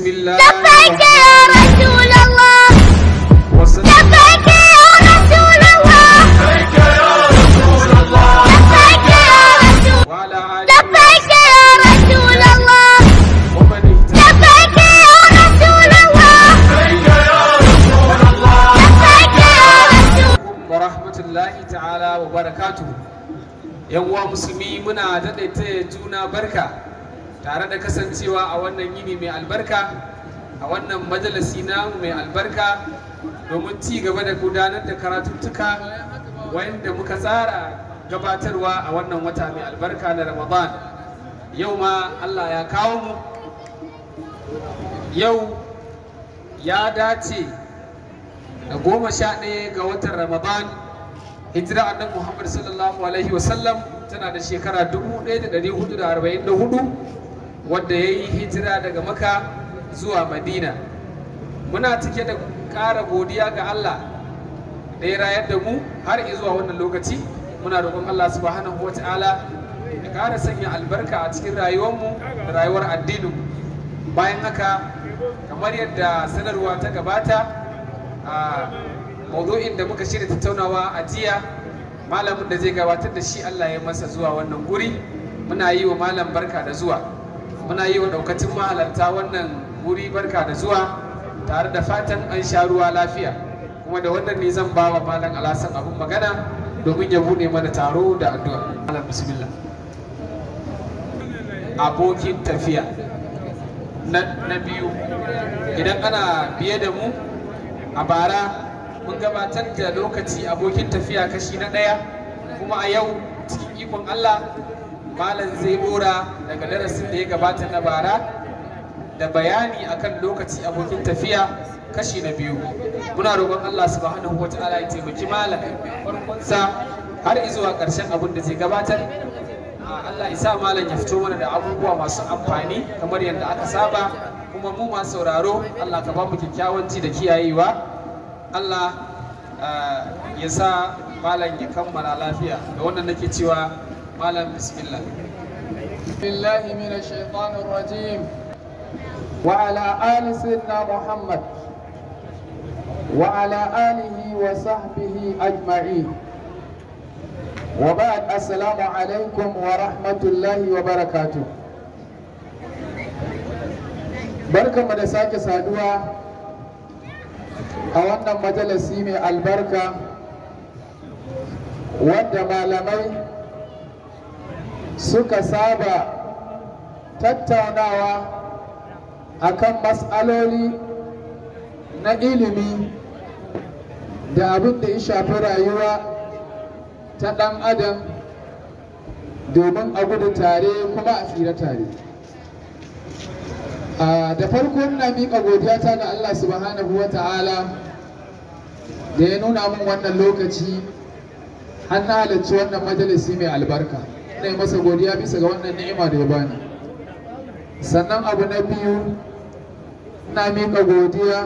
بسم الله لبيك يا رسول الله والصلاة لبيك يا رسول الله لبيك يا رسول وعلى آله لبيك يا رسول الله ومن اهتدى لبيك يا رسول الله لبيك يا رسول ورحمة الله تعالى وبركاته yan uwa musulmi muna daɗaita juna barka tare da kasancewa a wannan yini mai albarka a wannan majalisi namu mai albarka domin ci gaba da gudanar da karatuttuka wanda muka tsara gabatarwa a wannan wata mai albarka na ramadan yau ma allah ya kawo mu yau ya dace da goma sha ɗaya ga watan ramadan hijira annabi muhammad sallallahu alaihi wasallam tana da shekara 1444 wadda ya yi hijira daga maka zuwa madina muna cike da ƙara godiya ga allah da ya rayar da mu har zuwa wannan lokaci muna roƙon allah subhanahu wata'ala ya ƙara sanya albarka a cikin rayuwarmu da rayuwar addininmu bayan haka kamar yadda sanarwa ta gabata a maudu'in da muka shirya tattaunawa a jiya malamin da zai gabatar da shi Allah ya masa zuwa wannan guri muna yi wa malam barka da zuwa muna yi wa daukacin mahalarta wannan guri barka da zuwa tare da fatan an sha ruwa lafiya kuma da wannan ne zan ba wa malam alasan abun magana domin ya bude mana taro da addu'a malam bismillah abokin tafiya na na biyu idan ana biye da mu a bara mun gabatar da lokaci abokin tafiya kashi na ɗaya kuma a yau cikin ikon Allah malam zai bora daga darasin da ya gabata na bara da bayani akan lokaci abokin tafiya kashi na biyu muna roƙon Allah subhanahu wa ta'ala ya taimaki malam farkonsa har izuwa ƙarshen abin da zai gabatar Allah isa malam ya fito mana da abubuwa masu amfani kamar yadda aka saba kuma mu masu sauraro Allah ka ba mu kyakkyawan ji da kiyayewa Allah ya sa malam ya kammala lafiya da wannan nake cewa malam bismillah بالله من الشيطان الرجيم وعلى آل سيدنا محمد وعلى آله وصحبه أجمعين وبعد السلام عليكم ورحمة الله وبركاته barkanmu da sake saduwa a wannan majalisi mai albarka wanda malamai suka saba tattaunawa akan matsaloli na ilimi da abin da ya shafi rayuwa ta ɗan adam domin a gudu tare kuma a tsira tare da farko ina miƙa godiyata ga Allah subhanahu wa ta'ala da ya nuna min wannan lokaci har na halarci wannan majalisi mai albarka ina yi masa godiya bisa ga wannan ni'ima da ya bani sannan abu na biyu ina miƙa godiya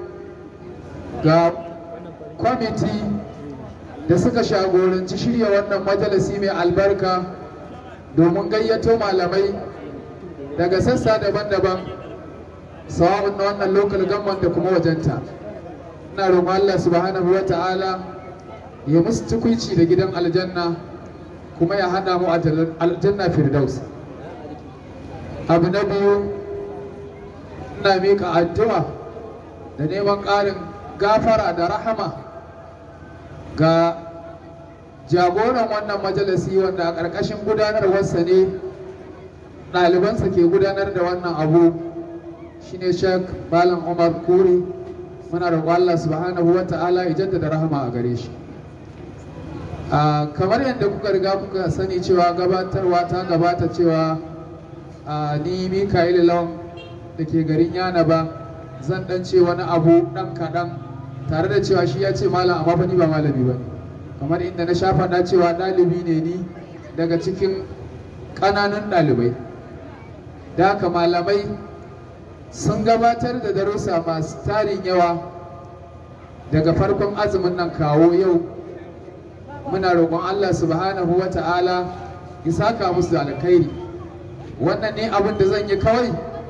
ga kwamiti da suka shagoranci shirya wannan majalisi mai albarka domin gayyato malamai daga sassa daban-daban sawa'un na wannan local government da kuma wajenta ina roƙon Allah subhanahu wa ta'ala ya musu tukuici da gidan aljanna kuma ya hada mu a aljanna firdaus abu na biyu ina miƙa addu'a da neman ƙarin gafara da rahama ga jagoran wannan majalisi wanda a ƙarƙashin gudanarwarsa ne ɗalibansa ke gudanar da wannan abu shine shek malam umar kuri muna roƙon allah subhanahu wa ta'ala ya jaddada rahama a gare shi kamar yadda kuka riga kuka sani cewa gabatarwa ta gabata cewa ni mikael lawan da ke garin yana ba zan dan ce wani abu dan kaɗan tare da cewa shi ya ce malam amma fa ni ba malami ba kamar inda na sha faɗa cewa ɗalibi ne ni daga cikin ƙananun ɗalibai da haka malamai sun gabatar da darussa masu tarin yawa daga farkon azumin nan kawo yau muna roƙon Allah subhanahu wa ta'ala ya saka musu da alkhairi wannan ne abin da zan yi kawai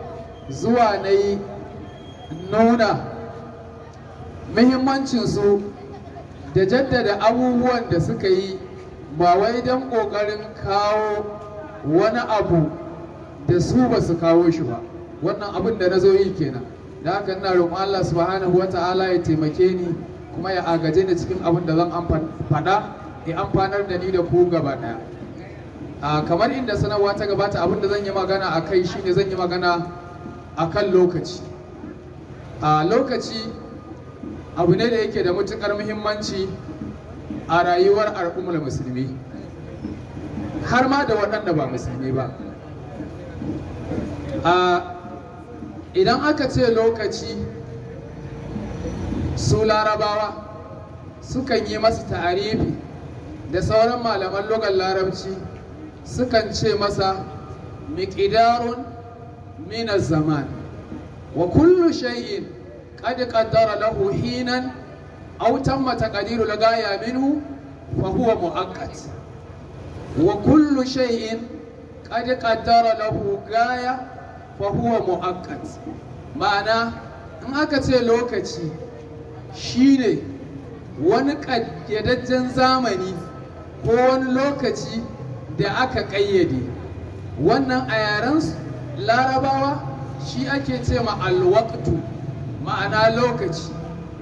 zuwa na yi nuna muhimmancinsu da jaddada abubuwan da suka yi ba wai don ƙoƙarin kawo wani abu da su ba su kawo shi ba wannan abin da na zo yi kenan da haka ina roƙon Allah subhanahu wa ta'ala ya taimake ni kuma ya agaje ni cikin abin da zan faɗa ya amfanar da ni da ku gaba ɗaya a kamar inda sanarwa ta gabata abin da zan yi magana a kai shine zan yi magana a kan lokaci a lokaci abu ne da yake da matuƙar muhimmanci a rayuwar al'ummar musulmi har ma da waɗanda ba musulmi ba a idan aka ce lokaci su larabawa sukan yi masa ta'arifi da sauran malaman logan larabci sukan ce masa miƙidarun minas zaman wa kullu shay'in qad qaddara lahu hinan aw tamma taqdiru lagaya minhu fa huwa muaqqat wa kullu shay'in qad qaddara lahu gaya fa huwa muaqqat ma'ana in aka ce lokaci shine wani ƙayyadajjen zamani ko wani lokaci da aka ƙayyade wannan a yaren larabawa shi ake ce ma alwaktu ma'ana lokaci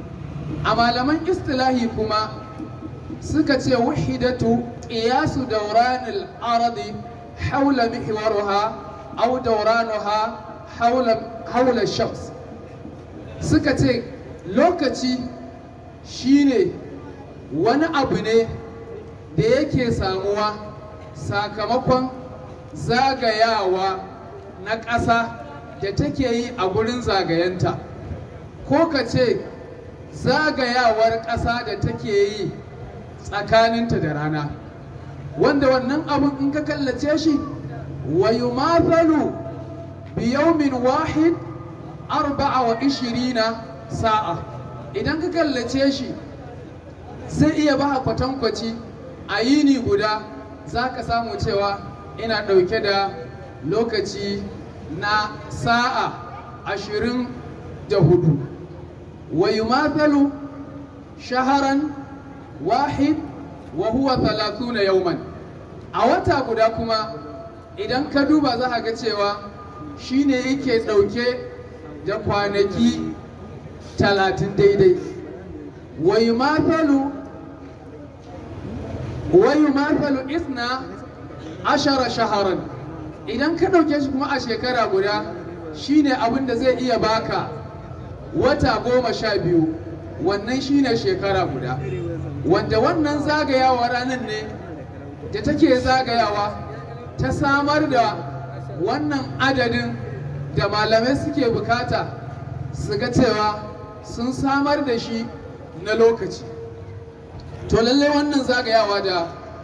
a malaman istilahi kuma suka ce wahidatu qiyasu dawranil ardi haula mihwaruha aw dawranuha haula haula shams suka ce lokaci shine wani abu ne da yake samuwa sakamakon zagayawa na ƙasa da take yi a gurin zagayenta ko ka ce zagayawar ƙasa da take yi tsakaninta da rana wanda wannan abun in ka kallace shi wa yumathalu bi yawmin wahid arba'a wa ishirina sa'a idan ka kallace shi zai iya ba kwatankwaci a yini guda za ka samu cewa ina ɗauke da lokaci na sa'a ashirin da hudu wa yumathalu shaharan wahid wa huwa talatuna yauman a wata guda kuma idan ka duba za ga cewa shine yake ɗauke da kwanaki talatin daidai wa yumathalu wa yumathalu isna ashara shaharan idan ka ɗauke shi kuma a shekara guda shine abin da zai iya baka wata goma sha biyu wannan shine shekara guda wanda wannan zagayawa ranar ne da take zagayawa ta samar da wannan adadin da malamai suke bukata su ga cewa sun samar da shi na lokaci to lallai wannan zagayawa da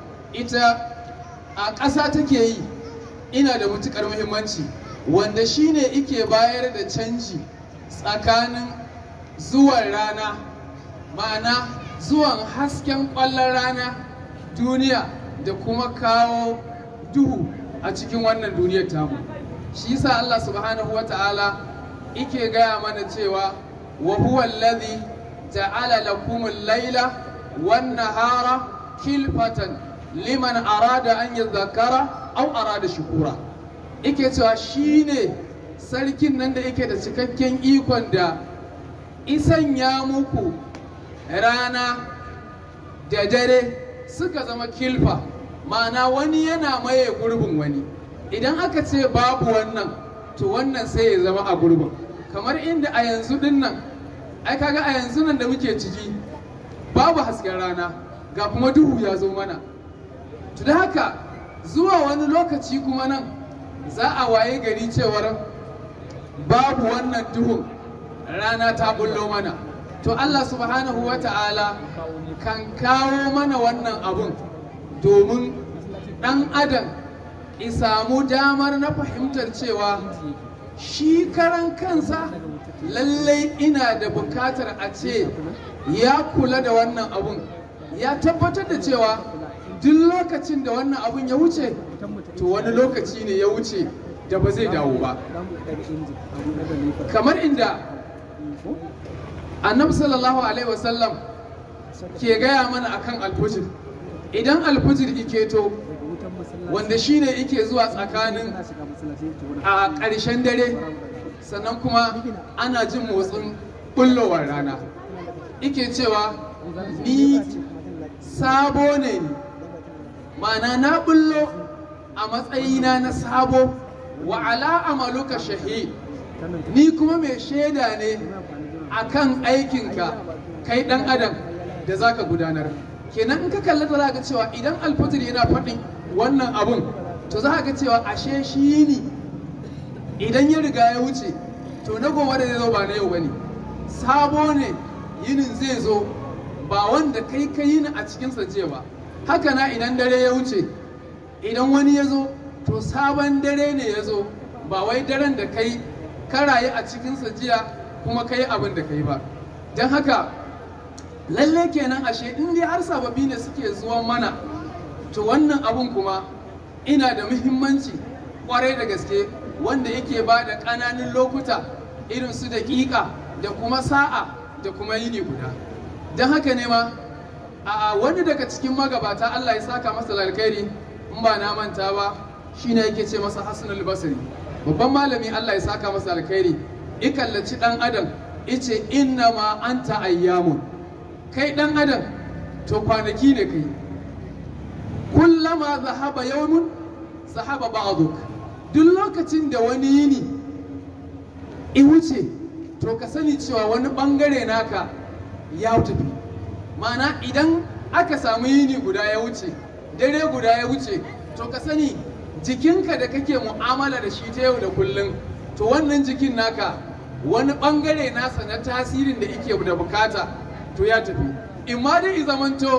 ita a ƙasa take yi ina da matuƙar muhimmanci wanda shine ike bayar da canji tsakanin zuwan rana ma'ana zuwan hasken ƙwallon rana duniya da kuma kawo duhu a cikin wannan duniyar tamu shi yasa Allah subhanahu wa ta'ala ike gaya mana cewa wa huwa alladhi ja'ala lakum al-laila wan nahara khilfatan liman arada an yadhakkara aw arada shukura ike cewa shine sarkin nan da yake da cikakken ikon da isan ya muku rana da dare suka zama kilfa ma'ana wani yana maye gurbin wani idan aka ce babu wannan to wannan sai ya zama a gurbin kamar inda a yanzu din nan ai kaga a yanzu nan da muke ciki babu hasken rana ga kuma duhu ya zo mana to da haka zuwa wani lokaci kuma nan za a waye gari cewar babu wannan duhun rana ta bullo mana to Allah subhanahu wa ta'ala kan kawo mana wannan abun domin ɗan adam isamu damar na fahimtar cewa shi karan kansa lallai ina da bukatar a ce ya kula da wannan abun ya tabbatar da cewa duk lokacin da wannan abun ya wuce to wani lokaci ne ya wuce da ba zai dawo ba kamar inda annabi sallallahu alaihi wasallam ke gaya mana akan alfujir idan alfujir iketo wanda shine yake zuwa tsakanin a ƙarshen dare sannan kuma ana jin motsin bullowar rana ike cewa ni sabo ne ni ma'ana na bullo a matsayina na sabo wa ala amaluka shahid ni kuma mai shaida ne akan aikinka kai dan adam da zaka gudanar kenan in ka kalli da ga cewa idan alfajir yana faɗin wannan abun to za ga cewa ashe shi ne idan ya riga ya wuce to na gobe da zai zo ba na yau bane sabo ne yinin zai zo ba wanda kai ka yi a cikinsa jiya ba haka na idan dare ya wuce idan wani ya zo to sabon dare ne ya zo ba wai daren da kai ka rayu a cikinsa jiya kuma ka yi abin da ka yi ba don haka lalle kenan ashe in dai har sababbi ne suke zuwa mana to wannan abun kuma ina da muhimmanci kwarai da gaske wanda yake ba da ƙananan lokuta irin su daƙiƙa da kuma sa'a da kuma yini guda don haka ne ma a wani daga cikin magabata Allah ya saka masa alkhairi in ba na manta ba shine yake ce masa Hassan al-Basri babban malami Allah ya saka masa alkhairi i kallaci dan adam ice inna ma anta ayyamun kai dan adam to kwanaki ne kai kullama zahaba yawmun zahaba ba'duk duk lokacin da wani yini i wuce to ka sani cewa wani bangare naka ya tafi ma'ana idan aka samu yini guda ya wuce dare guda ya wuce to ka sani jikinka da kake mu'amala da shi ta yau da kullum to wannan jikin naka wani bangare nasa na tasirin da yake da bukata to ya tafi in ma dai zamanto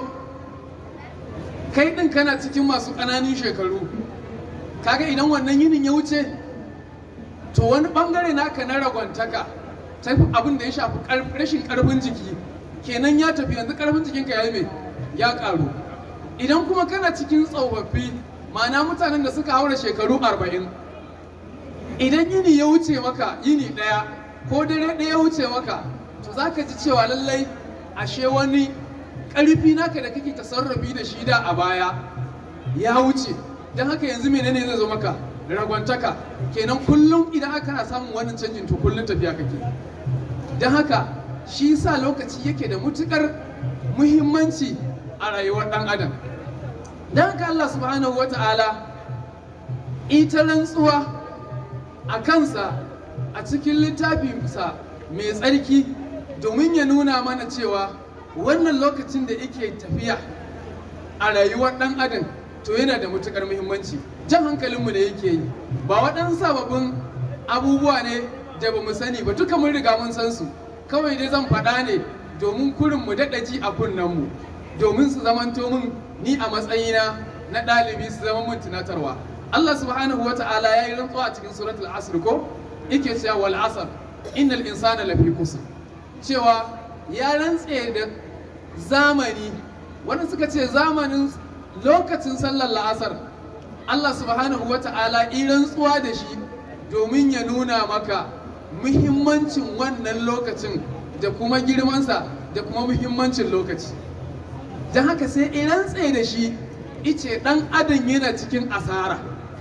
kai din kana cikin masu ƙananan shekaru kaga idan wannan yinin ya wuce to wani bangare naka na ragwantaka ta abin da ya shafi rashin karfin jiki kenan ya tafi yanzu karfin jikinka ya yi mai ya karu idan kuma kana cikin tsofaffi ma'ana mutanen da suka haura shekaru arba'in idan yini ya wuce maka yini ɗaya ko dare ɗaya ya wuce maka to za ka ji cewa lallai ashe wani ƙarfi naka da kake tasarrafi da shi da a baya ya wuce don haka yanzu menene zai zo maka ragwantaka kenan kullum idan aka na samun wannan canjin to kullum tafiya kake don haka shi sa lokaci yake da mutukar muhimmanci a rayuwar ɗan adam don haka Allah subhanahu wata'ala ita rantsuwa a kansa a cikin littafinsa mai tsarki domin ya nuna mana cewa wannan lokacin da yake tafiya a rayuwar ɗan adam to yana da mutukar muhimmanci jan hankalinmu da yake yi ba waɗansu sababbin abubuwa ne da ba mu sani ba duka mun riga mun san su kawai dai zan faɗa ne domin kurin mu daɗa ji a kunnenmu domin su zamanto mun ni a matsayina na ɗalibi su zama mun tunatarwa Allah subhanahu wa ta'ala ya yi rantsuwa a cikin suratul asr ko yake cewa wal asr innal insana lafi kusur cewa ya rantse da zamani wanda suka ce zamanin lokacin sallar la'asar Allah subhanahu wa ta'ala yi rantsuwa da shi domin ya nuna maka muhimmancin wannan lokacin da kuma girmansa da kuma muhimmancin lokaci don haka sai idan tsaye da shi ice dan adam yana cikin asara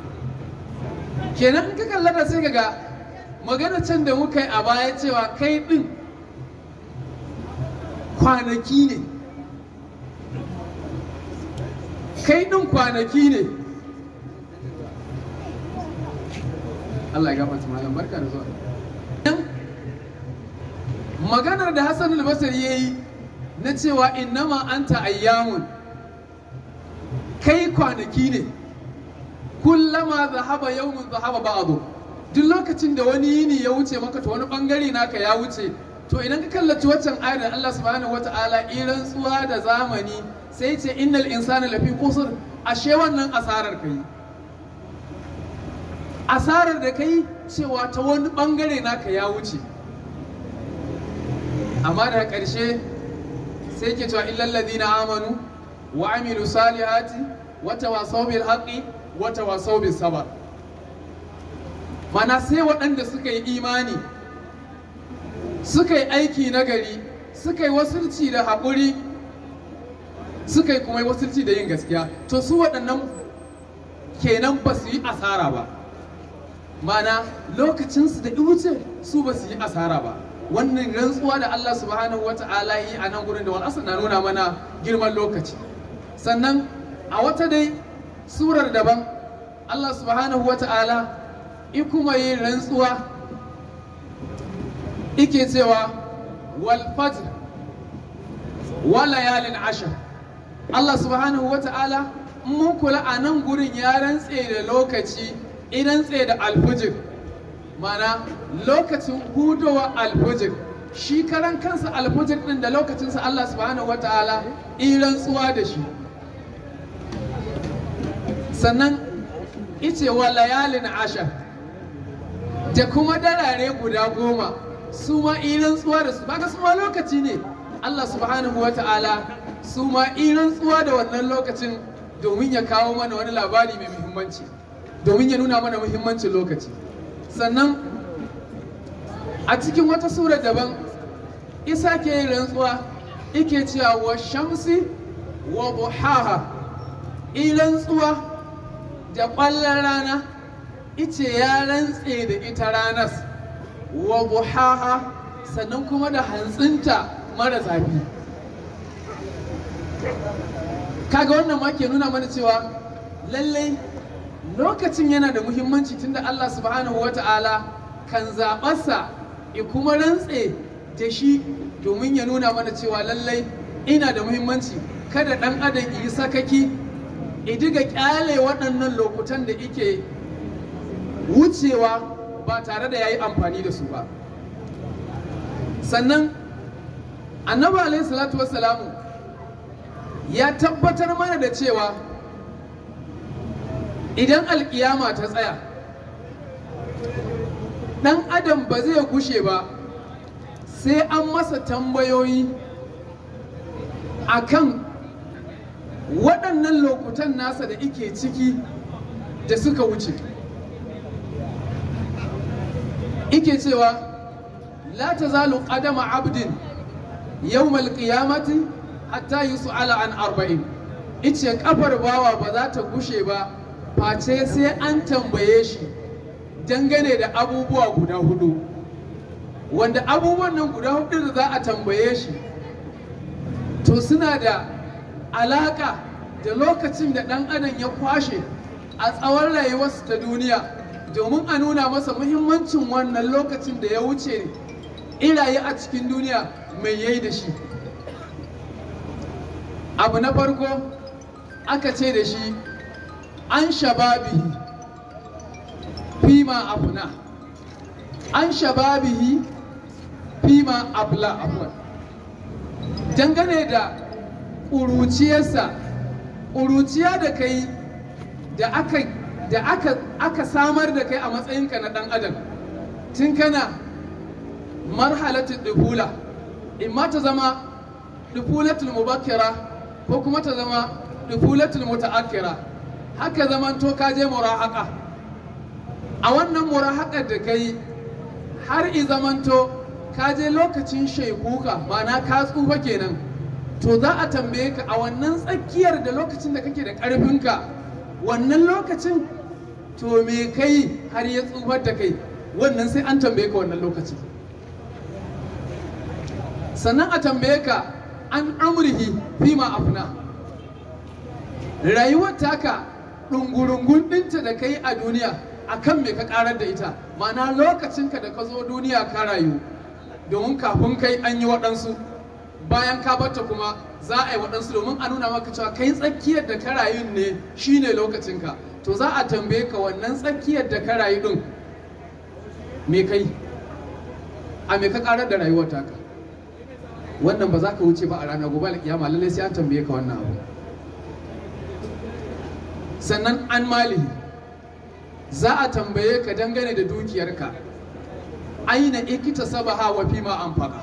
kenan in ka kalla da sai ga magana can da muka yi a baya cewa kai din kwanaki ne kai din kwanaki ne Allah ya gafarta malam barka da zuwa maganar da Hassan al-Basri yayi na cewa innama anta ayyamun kai kwanaki ne kullama zahaba yawmun zahaba ba'du duk lokacin da wani yini ya wuce maka to wani bangare naka ya wuce to idan ka kallaci waccan ayar da Allah subhanahu wata'ala irin tsuwa da zamani sai ce innal insana lafi kusur ashe wannan asarar kai asarar da kai cewa ta wani bangare naka ya wuce amma daga ƙarshe sai ke cewa illal ladina amanu wa amilu salihati wa tawasaw bil haqqi wa tawasaw bis sabr mana sai waɗanda suka yi imani suka yi aiki na gari suka yi wasulci da haƙuri suka yi kuma yi wasulci da yin gaskiya to su waɗannan kenan ba su yi asara ba mana lokacinsu da wuce su ba su yi asara ba wannan rantsuwa da Allah subhanahu wata'ala yi a nan gurin da wal na nuna mana girman lokaci sannan a wata dai surar daban Allah subhanahu wata'ala i kuma yi rantsuwa ike cewa wal fajr wa layalin ashar Allah subhanahu wata'ala mun kula a nan gurin ya rantse da lokaci idan tsaye da alfujir mana lokacin hudowa alfujir shi karan kansa alfujir din da lokacinsa Allah subhanahu wa ta'ala rantsuwa da shi sannan ice wa layalin ashar da kuma darare guda goma su ma rantsuwa da su baka su ma lokaci ne Allah subhanahu wa ta'ala su ma rantsuwa da wannan lokacin domin ya kawo mana wani labari mai muhimmanci domin ya nuna mana muhimmancin lokaci sannan a cikin wata sura daban isa ke yin rantsuwa ike cewa wa shamsi wa buhaha in rantsuwa da ƙwallon rana ice ya rantse da ita ranas wa buhaha sannan kuma da hantsinta mara zafi kaga wannan ma ke nuna mana cewa lallai lokacin yana da muhimmanci tunda Allah subhanahu wa ta'ala kan zaɓarsa ya kuma rantse da shi domin ya nuna mana cewa lallai ina da muhimmanci kada ɗan adam yi sakaki diga ƙyale waɗannan lokutan da ike wucewa ba tare da ya yi amfani da su ba sannan annabi alaihi salatu wassalamu ya tabbatar mana da cewa idan alkiyama ta tsaya ɗan adam ba zai gushe ba sai an masa tambayoyi akan waɗannan lokutan nasa da ike ciki da suka wuce ike cewa la ta zalu ƙadama abdin yawmal qiyamati hatta yi su'ala an arba'in ice kafar bawa ba za ta gushe ba face sai an tambaye shi dangane da abubuwa guda hudu wanda abubuwan nan guda hudu da za a tambaye shi to suna da alaka da lokacin da ɗan adam ya kwashe a tsawon rayuwarsa ta duniya domin a nuna masa muhimmancin wannan lokacin da ya wuce iraye a cikin duniya mai yayi da shi abu na farko aka ce da shi an shababihi fima abuna an shababihi fima abla afwan dangane da ƙuruciyarsa ƙuruciya da kai da aka da aka aka samar da kai a matsayinka na ɗan adam tun kana marhalatul dufula in ma ta zama dufulatul mubakkira ko kuma ta zama dufulatul muta'akkira haka zaman to ka je murahaka a wannan murahakar da kai har i zamanto ka je lokacin shaikuka ma'ana ka tsufa kenan to za a tambaye ka a wannan tsakiyar da lokacin da kake da ƙarfinka wannan lokacin to me kai har ya tsufar da kai wannan sai an tambaye ka wannan lokacin sannan a tambaye ka an amurhi fima afna rayuwar taka ɗungurungun ɗinta da kai a duniya a kan me ka ƙarar da ita ma'ana lokacinka da ka zo duniya ka rayu domin kafin kai an yi waɗansu bayan ka bata kuma za a yi waɗansu domin a nuna maka cewa kai tsakiyar da ka rayu ne shine lokacinka to za a tambaye ka wannan tsakiyar da ka rayu ɗin me kai a me ka ƙarar da rayuwar taka wannan ba za ka wuce ba a ranar gobe alƙiyama lallai sai an tambaye ka wannan abu sannan an malihi za a tambaye ka dangane da dukiyarka aina ikita sabaha wa fima anfaqa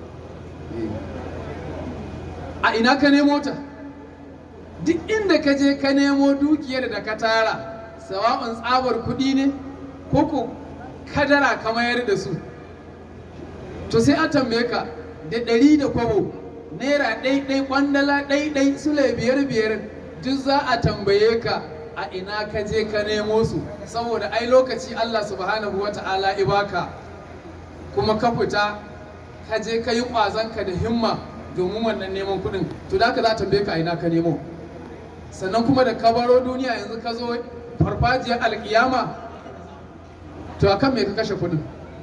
a ina ka nemo ta duk inda ka je ka nemo dukiyar da ka tara sawa'un tsabar kuɗi ne ko ko kadara ka mayar da su to sai an tambaye ka da ɗari da kwabo naira ɗaiɗai kwandala ɗaiɗai sule biyar biyar duk za a tambaye ka a ina ka je ka nemo su saboda ai lokaci Allah subhanahu wa ta'ala ibaka kuma ka fita ka je ka yi ƙwazonka da himma domin wannan neman kuɗin to da ka za a tambaye ka a ina ka nemo sannan kuma da ka baro duniya yanzu ka zo farfajiyar alkiyama to akan me ka kashe kuɗin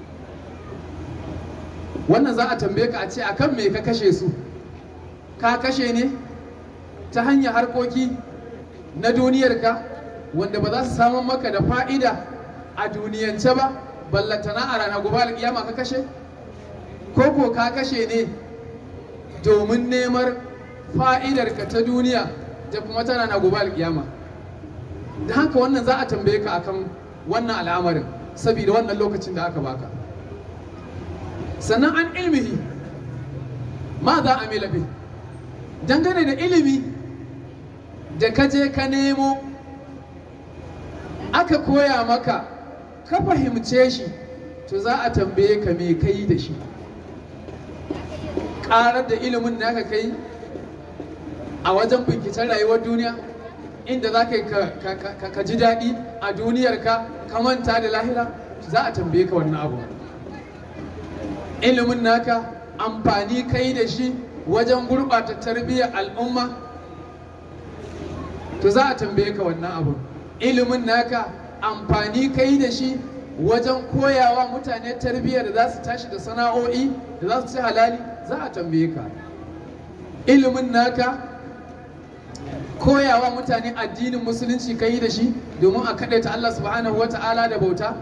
wannan za a tambaye ka a ce akan me ka kashe su ka kashe ne ta hanyar harkoki na duniyarka wanda ba za su samun maka da fa'ida a duniyance ba ballatana a ranar gobe alkiyama ka kashe ko ko ka kashe ne domin neman fa'idarka ta duniya da kuma tana na gobe alkiyama da haka wannan za a tambaye ka akan wannan al'amarin saboda wannan lokacin da aka baka sannan an ilmihi ma za a milabe dangane da ilimi da ka je ka nemo aka koya maka ka fahimce shi to za a tambaye ka me kai da shi ƙarar da ilimin naka kai a wajen binkicen rayuwar duniya inda za ka ka ji daɗi a duniyarka ka manta da lahira za a tambaye ka wannan abu ilimin naka amfani kai da shi wajen gurɓata tarbiyyar al'umma to za a tambaye ka wannan abu ilimin naka amfani kai da shi wajen koyawa mutane tarbiyyar da za su tashi da sana'o'i da za su ci halali za a tambaye ka ilimin naka koyawa mutane addinin musulunci kai da shi domin a kaɗaita Allah subhanahu wa ta'ala da bauta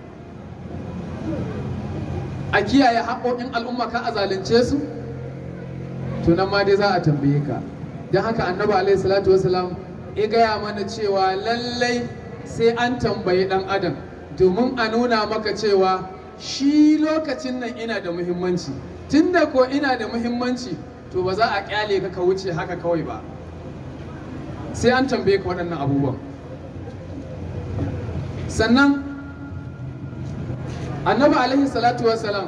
a kiyaye haƙoƙin al'umma ka a zalunce su to nan ma dai za a tambaye ka don haka annabi alaihi salatu wasalam ya gaya mana cewa lallai sai an tambayi ɗan adam domin a nuna maka cewa shi lokacin nan ina da muhimmanci tunda ko ina da muhimmanci to ba za a kyale ka ka wuce haka kawai ba sai an tambaye ka waɗannan abubuwan sannan annabi alaihi salatu wasalam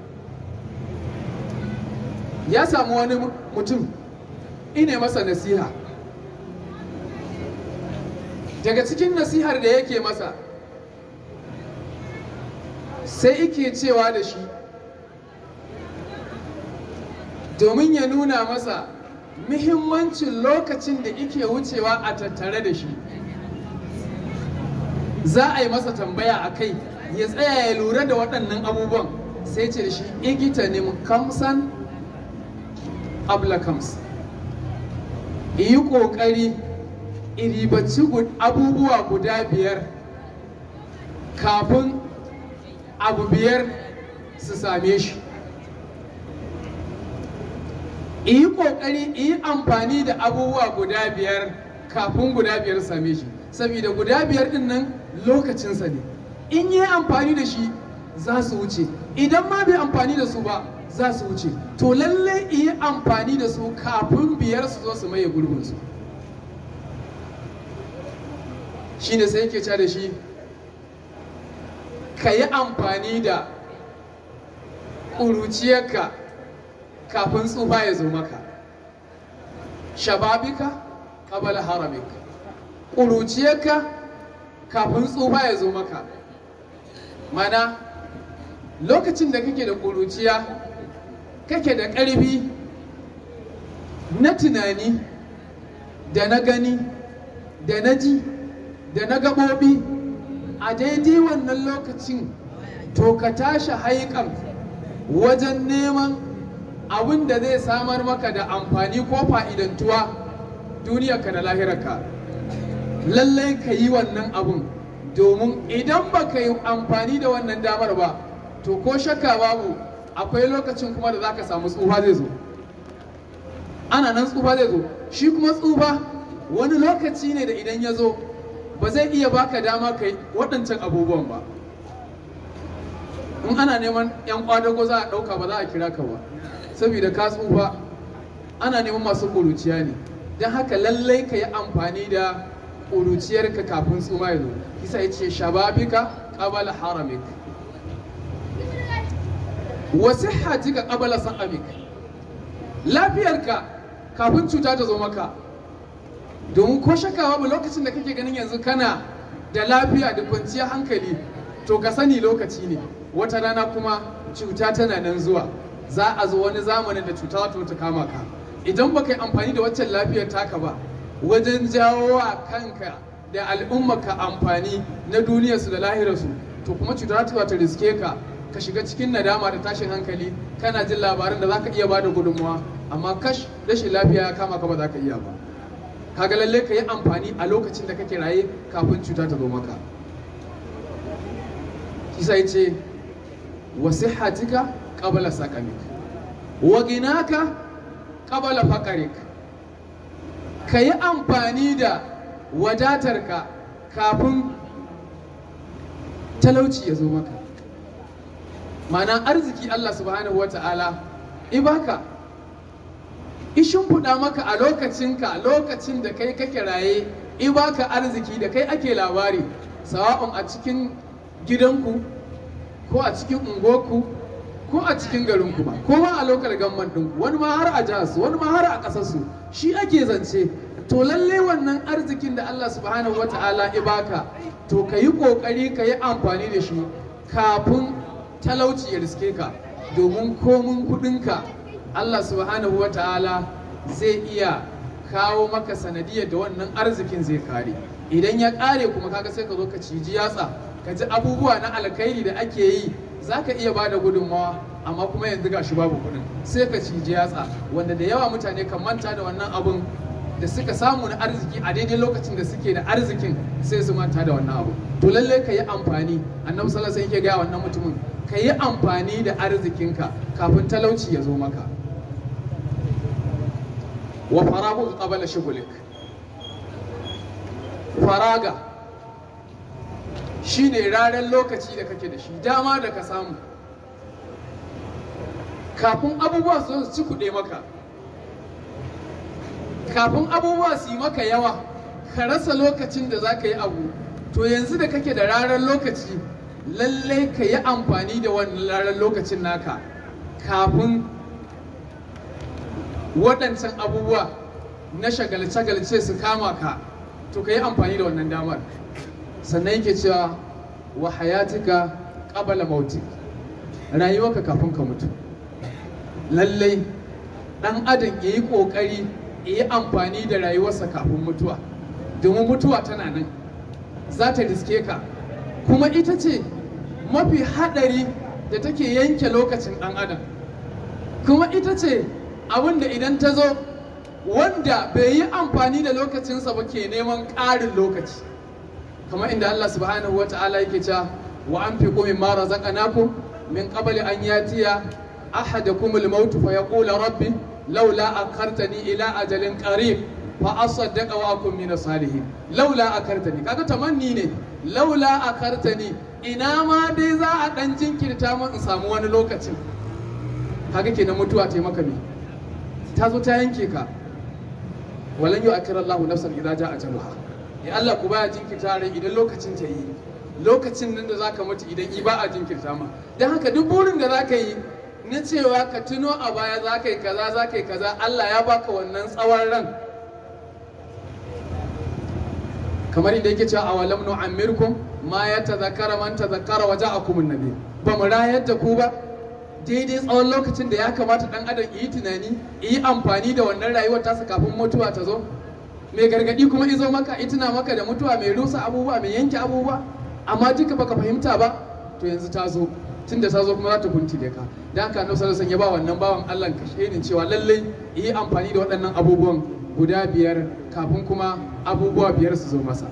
ya samu wani mutum ine masa nasiha daga cikin nasihar da yake masa sai ike cewa da shi domin ya nuna masa muhimmancin lokacin da ike wucewa a tattare da shi za a yi masa tambaya a kai ya tsaya ya lura da waɗannan abubuwan sai ce da shi igita ne kamsan abla kams yi ƙoƙari iribaci abubuwa guda biyar kafin abu biyar su same shi yi ƙoƙari yi amfani da abubuwa guda biyar kafin guda biyar same shi saboda guda biyar din nan lokacinsa ne in yi amfani da shi za su wuce idan ma bai amfani da su ba za su wuce to lalle yi amfani da su kafin biyar su zo su maye gurbinsu shi ne sai yake ca da shi ka yi amfani da ƙuruciyarka kafin tsufa ya zo maka shababika qabala haramik ƙuruciyarka kafin tsufa ya zo maka mana lokacin da kake da ƙuruciya kake da ƙarfi na tunani da na gani da na ji da na gaɓoɓi a daidai wannan lokacin to ka tashi haikan wajen neman abin da zai samar maka da amfani ko fa'idantuwa duniyarka da lahirarka lallai ka yi wannan abun domin idan ba ka yi amfani da wannan damar ba to ko shakka babu akwai lokacin kuma da za ka samu tsufa zai zo ana nan tsufa zai zo shi kuma tsufa wani lokaci ne da idan ya zo ba zai iya baka dama kai waɗancan abubuwan ba in ana neman 'yan kwadago za a ɗauka ba za a kira ka ba saboda ka tsufa ana neman masu ƙuruciya ne don haka lallai ka yi amfani da ƙuruciyarka kafin tsuma ya zo kisa ya ce shababika qabala haramik wa sihhatika qabla saqamik lafiyarka kafin cuta ta zo maka domin ko shakka babu lokacin da kake ganin yanzu kana da lafiya da kwanciyar hankali to ka sani lokaci ne wata rana kuma cuta tana nan zuwa za a zo wani zamanin da cuta za ta ta kama ka idan baka yi amfani da waccan lafiyar taka ba wajen jawo wa kanka da al'ummarka amfani na duniyarsu da lahirarsu to kuma cuta za ta riske ka ka shiga cikin nadama da tashin hankali kana jin labarin da zaka iya bada gudunmawa amma kash rashin lafiya ya kama ka ba za ka iya ba kaga lalle ka yi amfani a lokacin da kake raye kafin cuta ta zo maka kisa yace wa sihhatika qabla saqamik wa ginaka qabla faqarik ka yi amfani da wadatarka kafin talauci ya zo maka ma'ana arziki Allah subhanahu wata'ala ibaka ishin fuda maka a lokacinka lokacin da kai kake raye ibaka arziki da kai ake labari sawa'un a cikin gidanku ko a cikin unguwarku ko a cikin garinku ba ko ma a lokal gamman ɗinku wani ma har a jihar wani ma har a ƙasarsu shi ake zance to lalle wannan arzikin da Allah subhanahu wata'ala ibaka to ka yi ƙoƙari ka yi amfani da shi kafin talauci ya riske ka domin komin kuɗinka Allah subhanahu wata'ala zai iya kawo maka sanadiyar da wannan arzikin zai kare idan ya kare kuma kaga sai ka zo ka ciji yatsa ka ji abubuwa na alkhairi da ake yi za ka iya bada gudunmawa amma kuma yanzu gashi babu kuɗin sai ka ciji yatsa wanda da yawa mutane kan manta da wannan abun da suka samu na arziki a daidai lokacin da suke da arzikin sai su manta da wannan abu to lallai ka yi amfani annabi sallallahu alaihi yake gaya wannan mutumin ka yi amfani da arzikinka kafin talauci ya zo maka wa faragu qabala shughlik faraga shine ranar lokaci da kake da shi dama da ka samu kafin abubuwa su ci kuɗe maka kafin abubuwa su yi maka yawa ka rasa lokacin da za ka yi abu to yanzu da kake da ranar lokaci lallai ka yi amfani da wannan ranar lokacin naka kafin waɗancan abubuwa na shagalce-shagalce su kama ka to ka yi amfani da wannan damar sannan yake cewa wa hayatika qabala mautik rayuwarka kafin ka mutu lallai ɗan adam ya yi ƙoƙari yi amfani da rayuwarsa kafin mutuwa domin mutuwa tana nan za ta riske ka kuma ita ce mafi haɗari da take yanke lokacin ɗan adam kuma ita ce abin da idan ta zo wanda bai yi amfani da lokacinsa ba ke neman ƙarin lokaci kamar inda Allah subhanahu wa ta'ala yake cewa wa an fi kumin mara zaƙanaku min ƙabali an yatiya ahadakumul mautu fa yaqula rabbi لولا أكرتني إلى أجل قريب فأصدق وأكون من الصالحين لولا أكرتني kaga tamanni ne laula akartani ina ma dai za a dan jinkirta min in samu wani lokacin kaga kenan mutuwa ta maka me ta zo ta yanke ka walan yu akira Allahu nafsan idza jaa ajaluha ya Allah ku baya jinkirta rai idan lokacin ta yi lokacin nan da zaka mutu idan i ba a jinkirta ma dan haka duk burin da zaka yi na cewa ka tuno a baya za ka yi kaza za ka yi kaza Allah ya baka wannan tsawon ran kamar inda yake cewa awalam nu amirkum ma ya tazakkara man tazakkara wa ja'akum annabi ba mu rayar da ku ba daidai tsawon lokacin da ya kamata dan adam yi tunani yi amfani da wannan rayuwar tasa kafin mutuwa ta zo mai gargadi kuma izo maka ituna maka da mutuwa mai rusa abubuwa mai yanke abubuwa amma duka baka fahimta ba to yanzu ta zo tun da ta zo kuma za ta kuntile ka da haka annabi sallallahu alaihi ya ba wannan bawan Allah kashe cewa lallai yi amfani da waɗannan abubuwan guda biyar kafin kuma abubuwa biyar su zo masa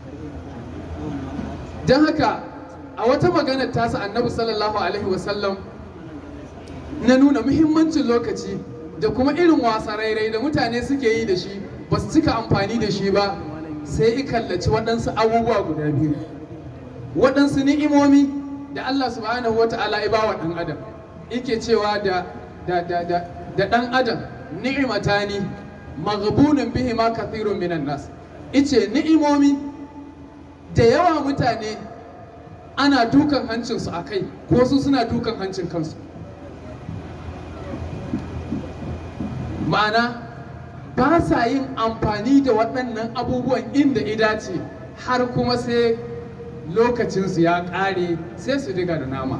don haka a wata maganar tasa annabi sallallahu alaihi wasallam na nuna muhimmancin lokaci da kuma irin wasa rairai da mutane suke yi da shi ba su cika amfani da shi ba sai i kallaci waɗansu abubuwa guda biyu waɗansu ni'imomi da Allah subhanahu wa ta'ala ya bawa ɗan adam yake cewa da da da da da ɗan adam ni'imatani maghbunun bihi ma kathirun minan nas ice ni'imomi da yawa mutane ana dukan hancinsu a kai ko su suna dukan hancin kansu ma'ana ba sa yin amfani da waɗannan abubuwan inda idace har kuma sai lokacinsu ya ƙare sai su diga da nama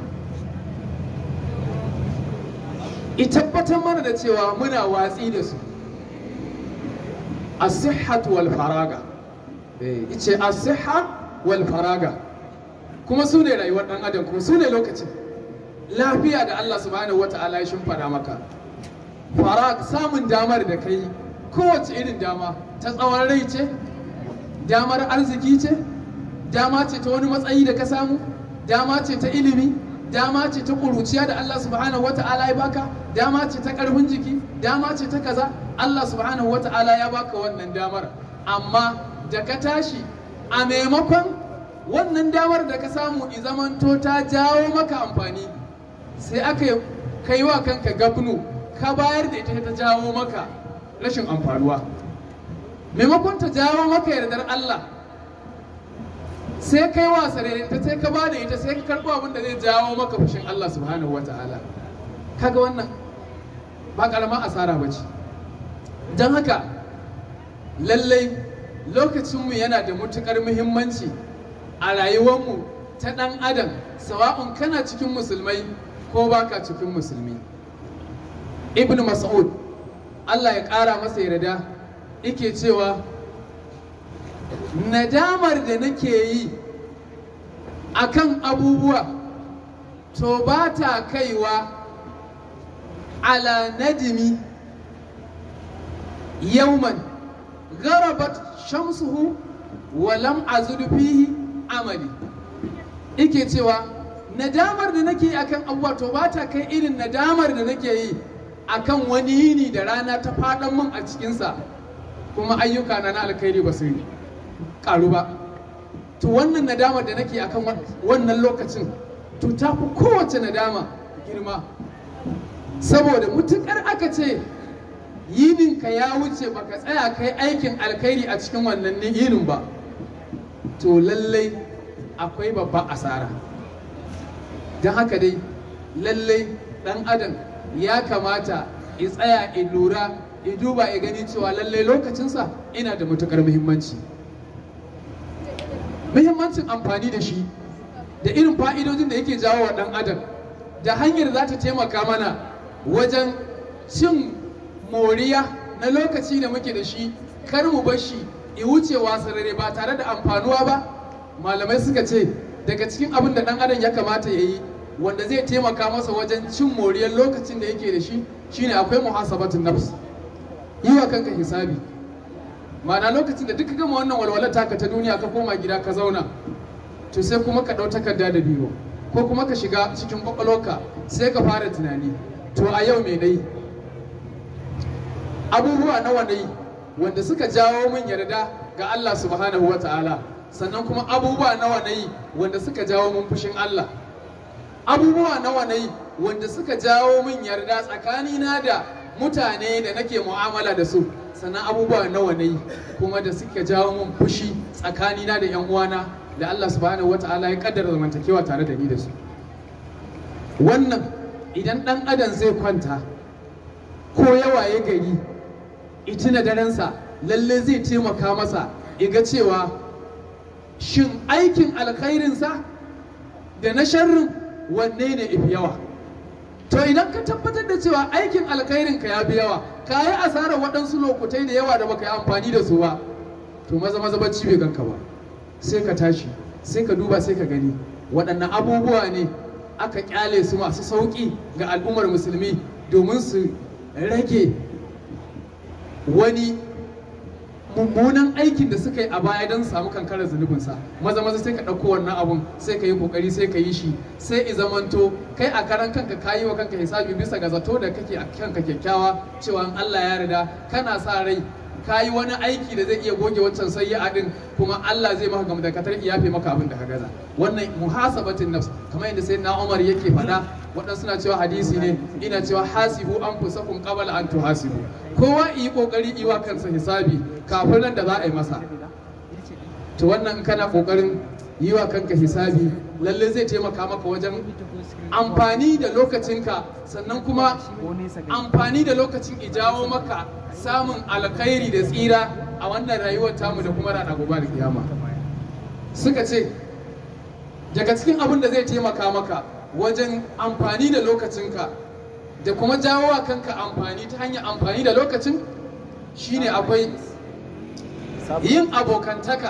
i tabbatar mana da cewa muna watsi da su as-sihhatu wal faraga eh ice as-sihha wal faraga kuma su ne rayuwar dan adam kuma su ne lokacin lafiya da Allah subhanahu wata'ala ya shimfada maka farag samun damar da kai kowace irin dama ta tsawon rai ce damar arziki ce dama ce ta wani matsayi da ka samu dama ce ta ilimi dama ce ta ƙuruciya da Allah subhanahu wata'ala ya baka dama ce ta ƙarfin jiki dama ce ta kaza Allah subhanahu wata'ala ya baka wannan damar amma da ka tashi a maimakon wannan damar da ka samu i zamanto ta jawo maka amfani sai aka kai wa kanka gabnu ka bayar da ita ta jawo maka rashin amfanuwa maimakon ta jawo maka yardar Allah sai kai wasa ta sai ka bada ita sai ka karɓo abin da zai jawo maka fushin Allah subhanahu wa ta'ala kaga wannan ba ƙaramin asara ba ce don haka lallai lokacinmu yana da matuƙar muhimmanci a rayuwarmu ta ɗan adam sawa'un kana cikin musulmai ko baka cikin musulmi ibn mas'ud Allah ya ƙara masa yarda yake cewa nadamar da nake yi akan abubuwa to ba ta kaiwa ala nadimi yauman garabat shamsuhu wa lam azud fihi amali ike cewa nadamar da nake yi akan abubuwa to ba ta kai irin nadamar da nake yi akan wani yini da rana ta faɗan min a cikinsa kuma ayyuka na na alkhairi ba su yi karu ba to wannan nadama da nake akan wannan lokacin to ta fi kowace nadama girma saboda mutukar aka ce yininka ya wuce baka tsaya kai aikin alkhairi a cikin wannan yinin ba to lallai akwai babban asara don haka dai lallai dan adam ya kamata ya tsaya ya lura ya duba ya gani cewa lallai lokacinsa ina da matukar muhimmanci muhimmancin amfani da shi da irin fa'idojin da yake jawo wa ɗan adam da hanyar za ta taimaka mana wajen cin moriya na lokaci da muke da shi kar mu bar shi i wucewa sarare ba tare da amfanuwa ba malamai suka ce daga cikin abin da ɗan adam ya kamata ya yi wanda zai taimaka masa wajen cin moriyar lokacin da yake da shi shine akwai muhasabatun nafs yi wa kanka hisabi ma'ana lokacin da duka gama wannan walwalar taka ta duniya ka koma gida ka zauna to sai kuma ka ɗau takarda da biyo ko kuma ka shiga cikin kwakwalwarka sai ka fara tunani to a yau me nayi abubuwa nawa nayi wanda suka jawo min yarda ga Allah subhanahu wa ta'ala sannan kuma abubuwa nawa nayi wanda suka jawo min fushin Allah abubuwa nawa nayi wanda suka jawo min yarda tsakanina da mutane da nake mu'amala da su sannan abubuwa nawa na yi kuma da suka jawo min fushi tsakanina da yan uwana da Allah subhanahu wata'ala ya kaddara zamantakewa tare da ni da su wannan idan dan adam zai kwanta ko yawa ya gari itina darensa lalle zai taimaka masa iga cewa shin aikin alkhairinsa da na sharrin wanne ne ifi yawa to idan ka tabbatar da cewa aikin alkhairin ka ya fi yawa ka yi asarar waɗansu lokutai da yawa da baka yi amfani da su ba to maza maza bacci bai ganka ba sai ka tashi sai ka duba sai ka gani waɗannan abubuwa ne aka kyale su masu sauƙi ga al'ummar musulmi domin su rage wani mummunan aikin da suka yi a baya don samu kankarar zunubinsa maza maza sai ka ɗauko wannan abun sai ka yi kokari sai ka yi shi sai i zamanto kai a karan kanka ka yi wa kanka hisabi bisa ga zato da kake a kanka kyakkyawa cewa in Allah ya yarda kana sa rai ka yi wani aiki da zai iya goge wancan sayyi'a din kuma Allah zai maka gamu da katar iyafe maka abin da ka gaza wannan muhasabatin nafs kamar yadda sai na Umar yake faɗa waɗansu suna cewa hadisi ne ina cewa hasibu anfusakum qabla an tuhasibu kowa yi kokari yi wa kansa hisabi kafin nan da za a yi masa to wannan in kana kokarin yi wa kanka hisabi lalle zai taimaka maka wajen amfani da lokacinka sannan kuma amfani da lokacin ijawo maka samun alkhairi da tsira a wannan rayuwar tamu da kuma rana gobe da kiyama suka ce daga cikin abin da zai taimaka maka wajen amfani da lokacinka da kuma jawo wa kanka amfani ta hanyar amfani da lokacin shine akwai yin abokantaka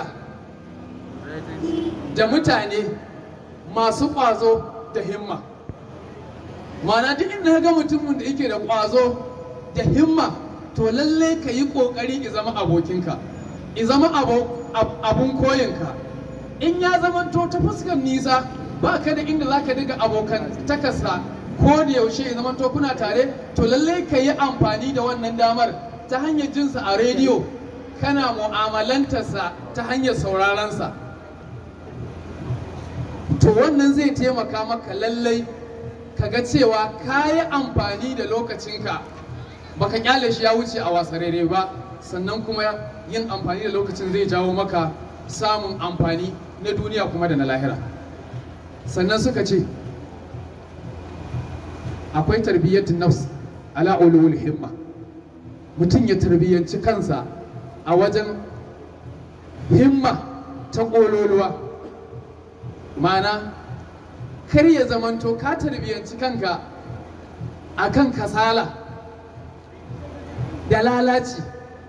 da mutane masu ƙwazo da himma mana duk inda ga mutumin da yake da ƙwazo da himma to lallai ka yi ƙoƙari ki zama abokinka i zama abun koyinka in ya zama to ta fuskar nisa ba ka da inda za ka diga abokan takasa ko da yaushe ya zama to kuna tare to lallai ka yi amfani da wannan damar ta hanyar jinsa a rediyo kana mu'amalantarsa ta hanyar saurarensa to wannan zai taimaka maka lallai kaga cewa ka yi amfani da lokacinka baka kyale shi ya wuce a wasarere ba sannan kuma yin amfani da lokacin zai jawo maka samun amfani na duniya kuma da na lahira sannan suka ce akwai tarbiyyatun nafs ala ulul himma mutum ya tarbiyyanci kansa a wajen himma ta ƙololuwa mana kar ya zamanto ka tarbiyyanci kanka a kan kasala da lalaci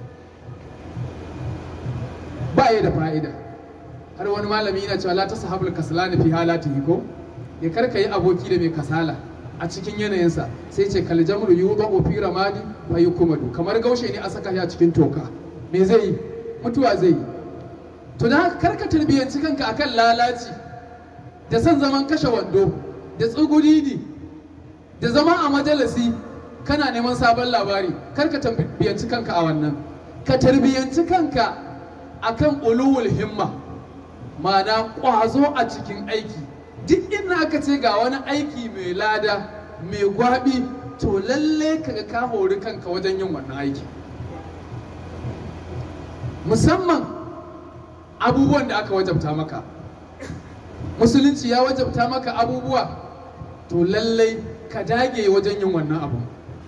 ba ya da fa'ida har wani malami yana cewa la ta sahabul kasalani fi halatihi ko ya karka yi aboki da mai kasala a cikin yanayinsa sai ce kal jamru yudau fi ramadi fa yukumadu kamar gaushe ne a saka shi a cikin toka me zai yi mutuwa zai yi to da haka karka tarbiyyanci kanka akan lalaci da son zaman kashe wando da tsugudidi da zama a majalisi kana neman sabon labari karka tarbiyyanci kanka a wannan ka tarbiyyanci kanka akan ulul himma ma'ana ƙwazo a cikin aiki duk inda aka ce ga wani aiki mai lada mai gwabi to lalle kaga ka hori kanka wajen yin wannan aiki musamman abubuwan da aka wajabta maka musulunci ya wajabta maka abubuwa to lallai ka dage wajen yin wannan abu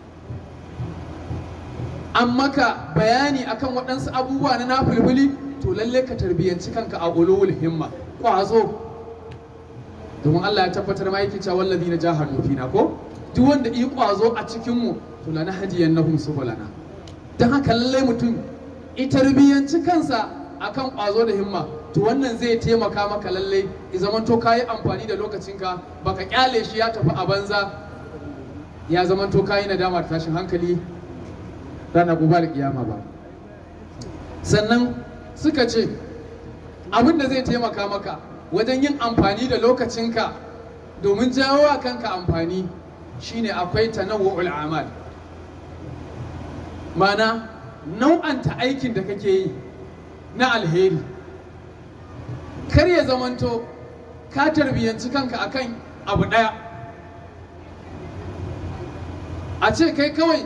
an maka bayani akan waɗansu abubuwa na nafulfuli to lallai ka tarbiyyanci kanka a ulul himma ƙwazo domin Allah ya tabbatar ma yake cewa wallazi na jahadu fina ko duk wanda yi ƙwazo a cikin mu to lana hadiyannahum subulana dan haka lallai mutum i tarbiyyanci kansa akan ƙwazo da himma to wannan zai taimaka maka lallai i zamanto ka yi amfani da lokacinka baka kyale shi ya tafi a banza ya zamanto ka yi nadama da tashin hankali ranar gobe da kiyama ba sannan suka ce abin da zai taimaka maka wajen yin amfani da lokacinka domin jawo wa kanka amfani shine akwai tanawwu'ul amal mana nau'anta aikin da kake yi na alheri kar ya zamanto ka tarbiyyanci kanka akan abu ɗaya a ce kai kawai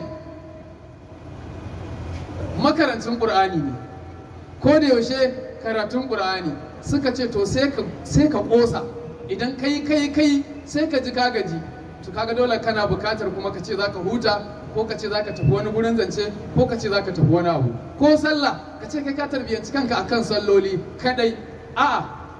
makarancin ƙur'ani ne ko da yaushe karatun ƙur'ani suka ce to sai ka ƙosa idan kai kai kai sai ka ji ka gaji to kaga dole kana bukatar kuma ka ce za ka huta ko ka ce za ka tafi wani gurin zance ko ka ce za ka tafi wani abu ko sallah ka ce kai ka tarbiyyanci kanka akan salloli kadai a'a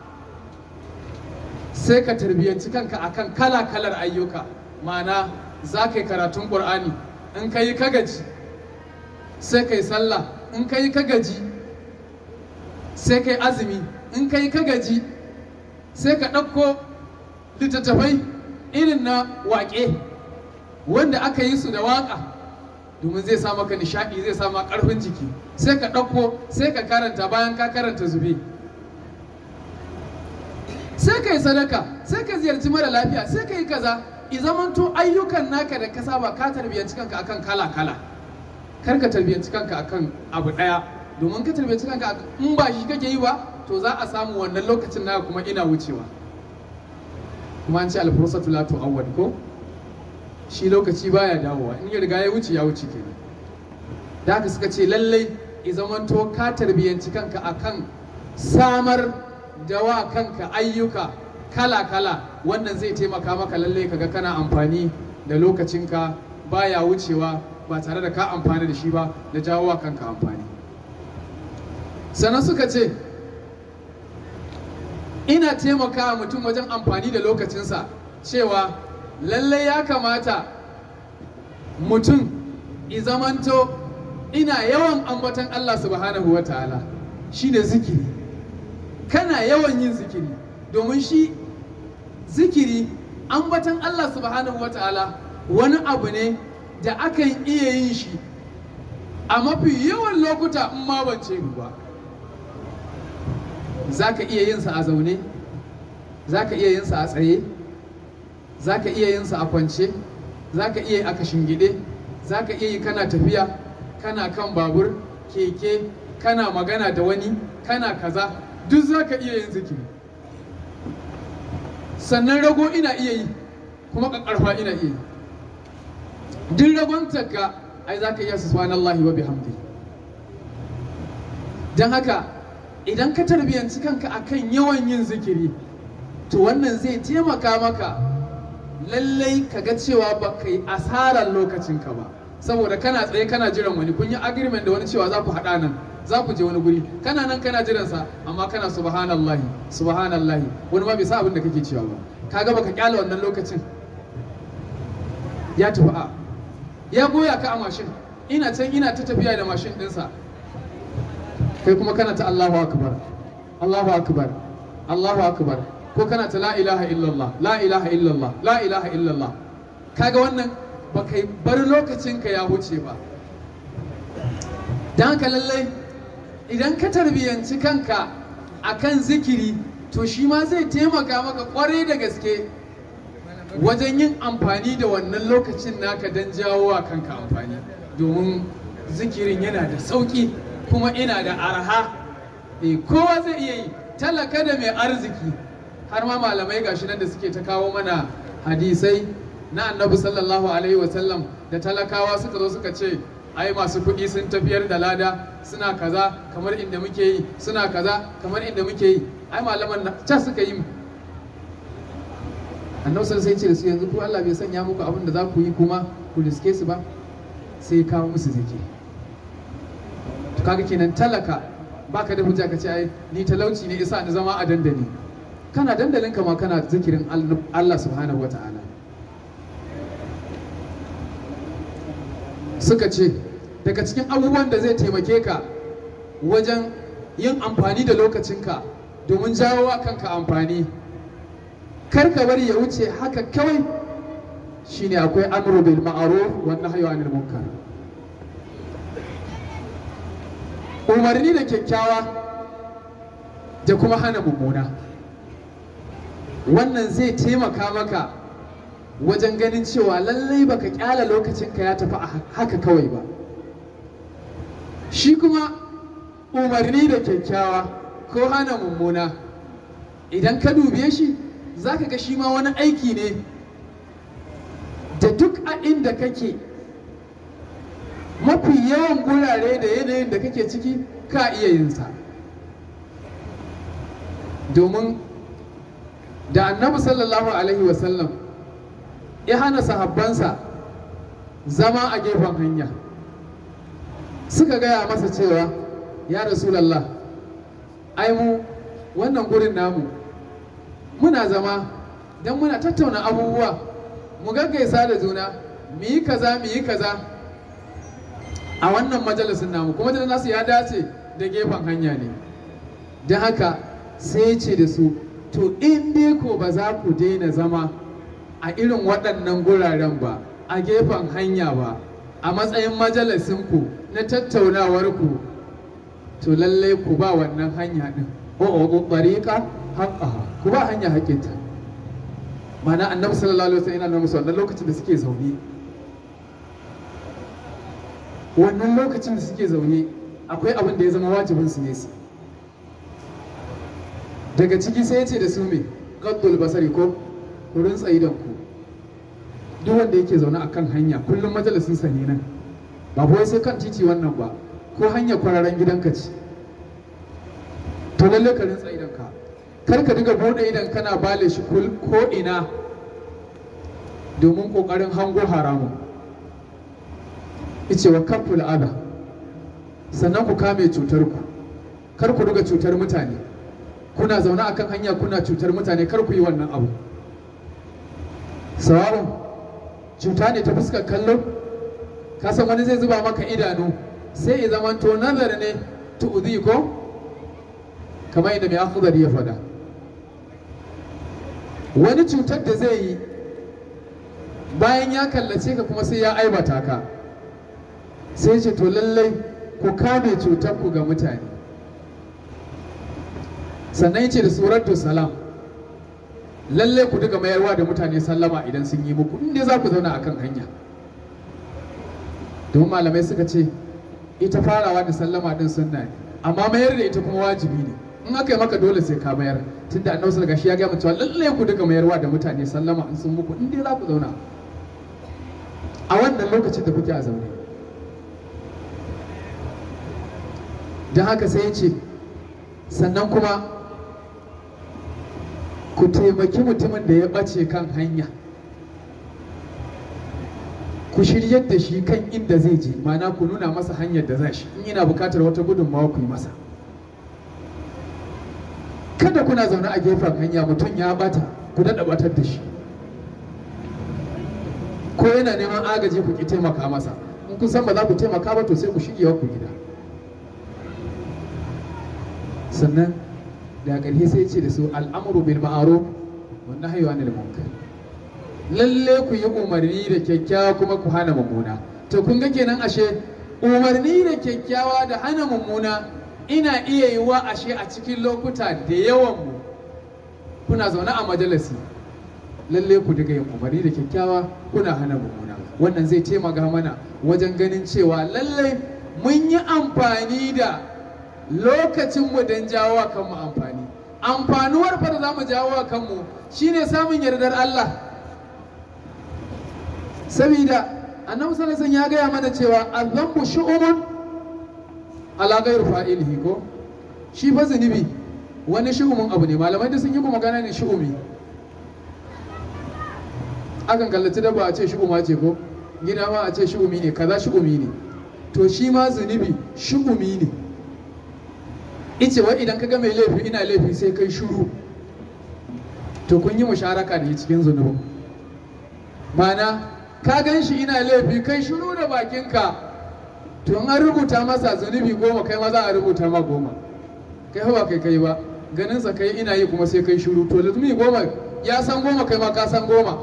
sai ka tarbiyyanci kanka akan kala kalar ayyuka ma'ana za ka yi karatun ƙur'ani in ka yi ka gaji sai ka yi sallah in ka yi ka gaji sai ka yi azumi in ka yi ka gaji sai ka ɗauko littattafai irin na waƙe wanda aka yi su da waƙa domin zai sa maka nishaɗi zai sa maka ƙarfin jiki sai ka ɗauko sai ka karanta bayan ka karanta zube sai ka yi sadaka sai ka ziyarci mara lafiya sai ka yi kaza i zamanto ayyukan naka da ka saba ka tarbiyyanci kanka akan kala kala kar ka tarbiyyanci kanka akan abu ɗaya domin ka tarbiyyanci kanka in ba shi kake yi ba to za a samu wannan lokacin naka kuma ina wucewa kuma an ce alfursatu la tu'awwad ko shi lokaci baya dawowa in ya riga ya wuce ya wuce kenan da haka suka ce lallai i zamanto ka tarbiyyanci kanka akan samar da wa kanka ayyuka kala-kala wannan zai taimaka maka lalle kaga kana amfani da lokacinka baya wucewa ba tare da ka amfani da shi ba da jawo wa kanka amfani sannan suka ce ina taimaka mutum wajen amfani da lokacinsa cewa lalle ya kamata mutum izamanto ina yawan ambatan Allah subhanahu wa ta'ala shi ne zikiri kana yawan yin zikiri domin shi zikiri ambatan Allah subhanahu wa ta'ala wani abu ne da akan iya yin shi a mafi yawan lokuta in ma ban ce ba za ka iya yin sa a zaune za ka iya yin sa a tsaye za ka iya yin sa a kwance za ka iya yi a kashingide za ka iya yi kana tafiya kana kan babur keke kana magana da wani kana kaza duk za ka iya yin zikiri sannan rago ina iya yi kuma ƙarfa ina iya yi duk ragontarka ai za ka iya su subhanallahi wa bihamdi don haka idan ka tarbiyanci kanka akan yawan yin zikiri to wannan zai taimaka maka lallai ka ga cewa ba ka yi asarar lokacinka ba saboda kana tsaye kana jiran wani kun yi agreement da wani cewa za ku haɗa nan za ku je wani guri kana nan kana jiransa amma kana subhanallahi subhanallahi wani ma bai sa abin da kake cewa ba kaga baka kyale wannan lokacin ya tafi a ya goya ka a mashin ina can ina ta tafiya da mashin ɗinsa kai kuma kana ta Allahu akbar Allahu akbar Allahu akbar ko kana ta la ilaha illallah la ilaha illallah la ilaha illallah kaga wannan baka bar lokacin ka ya huce ba dan haka lallai idan ka tarbiyanci kanka akan zikiri to shi ma zai taimaka maka kwarai da gaske wajen yin amfani da wannan lokacin naka don jawo wa kanka amfani domin zikirin yana da sauƙi kuma ina da arha e kowa zai iya yi talaka da mai arziki har ma malamai gashi nan da suke ta kawo mana hadisai na annabi sallallahu alaihi wasallam da talakawa suka zo suka ce ai masu kuɗi sun tafiyar da lada suna kaza kamar inda muke yi suna kaza kamar inda muke yi ai malaman na can suka yi annabi sai ce da su yanzu ku Allah bai sanya muku abin da za ku yi kuma ku riske su ba sai kawo musu zikiri to kaga kenan talaka baka da hujja ka ce ai ni talauci ne isa ni zama a dandali kana dandalin ka ma kana zikirin Allah subhanahu wata'ala suka ce daga cikin abubuwan da zai taimake ka wajen yin amfani da lokacinka domin jawo wa kanka amfani kar ka bari ya wuce haka kawai shine akwai amru bil ma'ruf wa nahyu anil munkar umarni da kyakkyawa da kuma hana mummuna wannan zai taimaka maka wajen ganin cewa lallai baka kyala lokacinka ya tafi a haka kawai ba shi kuma umarni da kyakkyawa ko hana mummuna idan ka dube shi za ka ga shi ma wani aiki ne da duk a inda kake mafi yawan gurare da yanayin da kake ciki ka iya yin sa domin da annabi sallallahu alaihi wasallam ya hana sahabbansa zama a gefen hanya suka gaya masa cewa ya rasulallah ai mu wannan gurin namu muna zama don muna tattauna abubuwa mu gaggaisa da juna mu yi kaza mu yi kaza a wannan majalisin namu kuma da nasu ya dace da gefen hanya ne don haka sai ce da su to in dai ko ba za ku daina zama a irin waɗannan guraren ba a gefen hanya ba a matsayin majalisinku na tattaunawarku to lallai ku ba wannan hanya ɗin o'o ɓariƙa haƙƙaha ku ba hanya haƙƙinta mana annabi sallallahu alaihi wasallam yana musu wannan lokacin da suke zaune wannan lokacin da suke zaune akwai abin da ya zama wajibin su ne su daga ciki sai ya ce da su me gaddul basari ko ku rintsa idan ku duk wanda yake zaune a kan hanya kullum majalisin sa ne nan ba wai sai kan titi wannan ba ko hanya kwararren gidanka ce to lalle ka rintsa idan ka kar ka diga bude idan kana bale shi kul- ko ina domin kokarin hango haramun ice wa kaful adha sannan ku kame cutar ku kar ku riga cutar mutane kuna zaune akan hanya kuna cutar mutane kar ku yi wannan abu sawa'un cuta ne ta fuskar kallo ka san wani zai zuba maka idanu sai ya zamanto nazar ne tu'zi ko kamar yadda mai akhdari ya faɗa wani cutar da zai yi bayan ya kallace ka kuma sai ya aibata ka sai ce to lallai ku kame cutar ku ga mutane sannan ya ce da suratu salam lallai ku duka mayarwa da mutane sallama idan sun yi muku inda za ku zauna akan hanya domin malamai suka ce ita farawa da sallama din sunna ne amma mayar da ita kuma wajibi ne in aka yi maka dole sai ka mayar tunda annabi sallallahu alaihi ya gaya mu cewa lallai ku duka mayarwa da mutane sallama in sun muku inda za ku zauna a wannan lokacin da kuke a zaune don haka sai ya ce sannan kuma ku taimaki mutumin da ya ɓace kan hanya ku shiryar da shi kan inda zai je mana ku nuna masa hanyar da za shi in yana bukatar wata gudunmawa ku yi masa kada kuna zaune a gefen hanya mutum ya bata ku daɗa batar da shi ko yana neman agaji ku ki taimaka masa in kun san ba za ku taimaka ba to sai ku shigewa ku gida sannan da ƙarshe sai ce da su al'amuru bil ma'ruf wa nahyu anil munkar lalle ku yi umarni da kyakkyawa kuma ku hana mummuna to kun ga kenan ashe umarni da kyakkyawa da hana mummuna ina iya yiwa ashe a cikin lokuta da yawan mu kuna zaune a majalisi lalle ku diga yin umarni da kyakkyawa kuna hana mummuna wannan zai taimaka mana wajen ganin cewa lalle mun yi amfani da lokacinmu don jawo wa kanmu amfani amfanuwar fa da za mu jawo wa kanmu shine samun yardar Allah saboda annabi sallallahu alaihi ya gaya mana cewa azambu shu'umun ala ghayr fa'ilihi ko shi fa zunubi wani shu'umun abu ne malamai da sun yi magana ne shu'umi akan kallaci dabba a ce shu'uma ce ko gida ma a ce shu'umi ne kaza shu'umi ne to shi ma zunubi shu'umi ne ice wai idan ka ga mai laifi ina laifi sai kai shuru to kun yi musharaka da cikin zunubin mana ka gan shi ina laifi kai shuru da bakinka to in an rubuta masa zunubi goma kai ma za a rubuta ma goma kai ba kai kai ba ganinsa kai ina yi kuma sai kai shuru to zunubi goma ya san goma kai ma ka san goma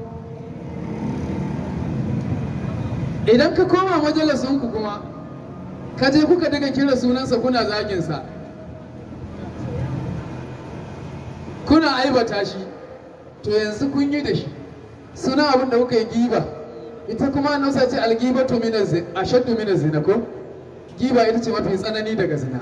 idan ka koma majalisinku kuma ka je kuka daga kira sunansa kuna zaginsa kuna aibata shi to yanzu kun yi da shi suna abin da kuka yi giba ita kuma an nausa ce algiba to mina zina ashaddu mina zina ko giba ita ce mafi tsanani daga zina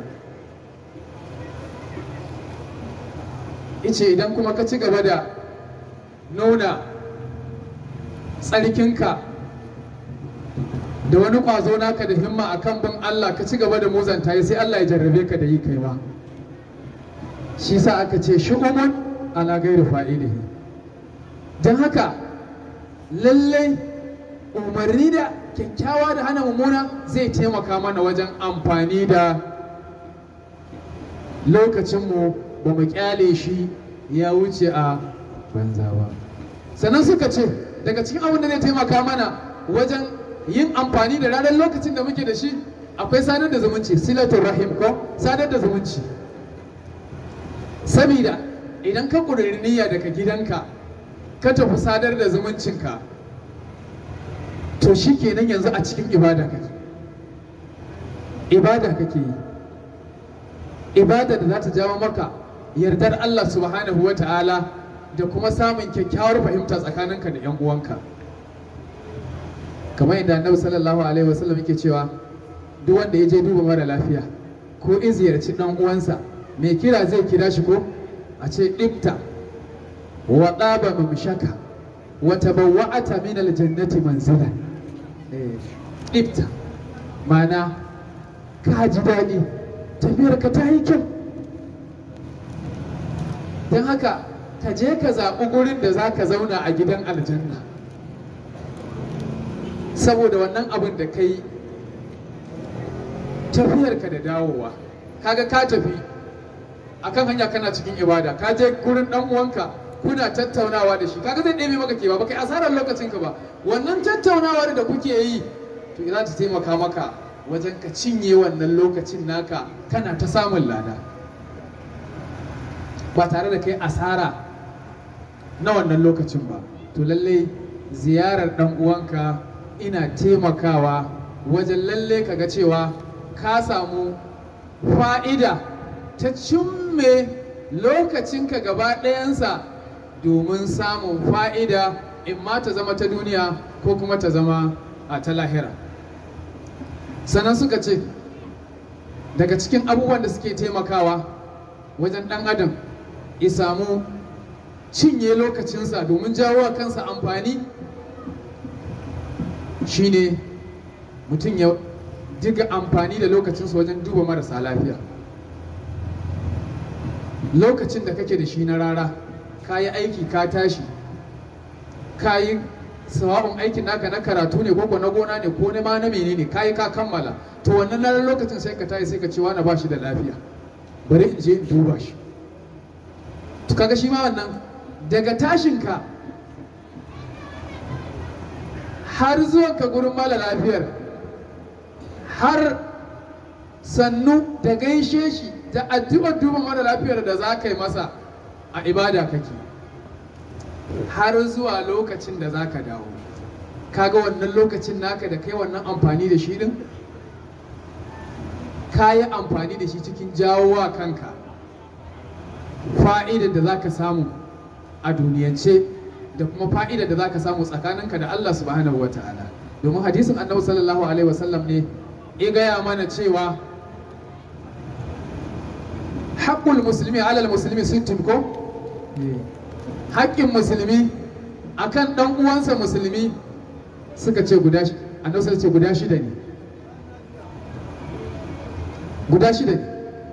ice idan kuma ka ci gaba da nuna tsarkinka da wani kwazo naka da himma a kan bin Allah ka ci gaba da muzanta yi sai Allah ya jarrabe ka da yi kai ma shi sa aka ce shu'umun ala gairu fa'ilihi don haka lallai umarni da kyakkyawa da hana mummuna zai taimaka mana wajen amfani da lokacinmu ba mu kyale shi ya wuce a banza ba sannan suka ce daga cikin abin da zai taimaka mana wajen yin amfani da ranar lokacin da muke da shi akwai sadar da zumunci silatul rahim ko sadar da zumunci sabida idan ka ƙudiri niyya daga gidanka ka tafi sadar da zumuncinka to shi kenan yanzu a cikin ibada kake ibada kake yi ibada da za ta jawo maka yardar Allah subhanahu wa ta'ala da kuma samun kyakkyawar fahimta tsakaninka da 'yan uwanka kamar yadda annabi sallallahu alaihi wasallam yake cewa duk wanda ya je duba mara lafiya ko in ziyarci dan uwansa mai kira zai kira shi ko a ce ɗibta wa ɗaba mamshaka wa tabawwa'ata min aljannati manzilan ɗibta ma'ana ka ji daɗi tafiyar ka ta yi kyau don haka ka je ka zaɓi gurin da za ka zauna a gidan aljanna saboda wannan abin da ka yi tafiyarka da dawowa kaga ka tafi akan hanya kana cikin ibada ka je gurin dan uwanka kuna tattaunawa da shi kaga zai ɗebe maka kewa ba kai asarar lokacin ka ba wannan tattaunawar da kuke yi to za ta taimaka maka wajen ka cinye wannan lokacin naka kana ta samun lada ba tare da kai asara na wannan lokacin ba to lallai ziyarar dan uwanka ina taimakawa wajen lalle kaga cewa ka samu fa'ida ta cimme lokacinka gaba ɗayansa domin samun fa'ida in ma ta zama ta duniya ko kuma ta zama a ta lahira sannan suka ce daga cikin abubuwan da suke taimakawa wajen ɗan adam ya samu cinye lokacinsa domin jawo wa kansa amfani shine mutum ya diga amfani da lokacinsa wajen duba marasa lafiya lokacin da kake da shi na rara ka yi aiki ka tashi ka yi sawa'un aikin naka na karatu ne ko na gona ne ko ma na menene ka yi ka kammala to wannan ranar lokacin sai ka tashi sai ka ce wani ba shi da lafiya bari in je in duba shi to kaga shi ma wannan daga tashinka har zuwanka gurin mala lafiyar har sannu da gaishe shi da addu'ar duba mara lafiyar da za ka yi masa a ibada kake har zuwa lokacin da za ka dawo kaga wannan lokacin naka da kai wannan amfani da shi din ka yi amfani da shi cikin jawowa kanka fa'idar da za ka samu a duniyance da kuma fa'idar da za ka samu tsakaninka da Allah subhanahu wa ta'ala domin hadisin annabi sallallahu alaihi wasallam ne ya gaya mana cewa haƙƙul musulmi alal musulmi sittin ko haƙƙin musulmi akan ɗan uwansa musulmi suka ce guda annabi sai ce guda shida ne guda shida ne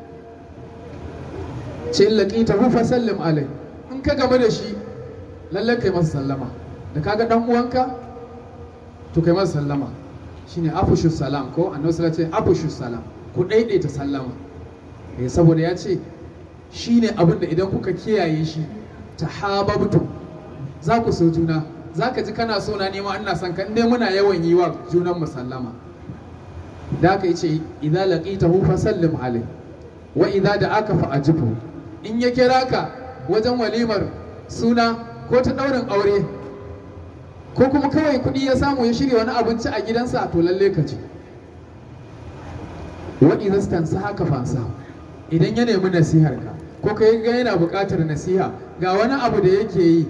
ce in laqita hu fasallim alai in ka gama da shi lallai kai masa sallama da kaga ɗan uwanka to kai masa sallama shine afushu salam ko annabi sallallahu alaihi wasallam afushu salam ku daidaita sallama eh saboda ya ce shine abin da idan kuka kiyaye shi tahabbtu za ku so juna za ka ji kana so na nema ina son ka dai muna yawan yi wa junan mu sallama da aka yi ce idza laqitahu fa sallim alai wa idza da'aka fa ajibu in ya kira ka wajen walimar suna ko ta daurin aure ko kuma kawai kuɗi ya samu ya shirya wani abinci a gidansa to lalle ka ce wa idza sa haka fansa idan ya nemi nasihar ka ko kai ga yana buƙatar nasiha ga wani abu da yake yi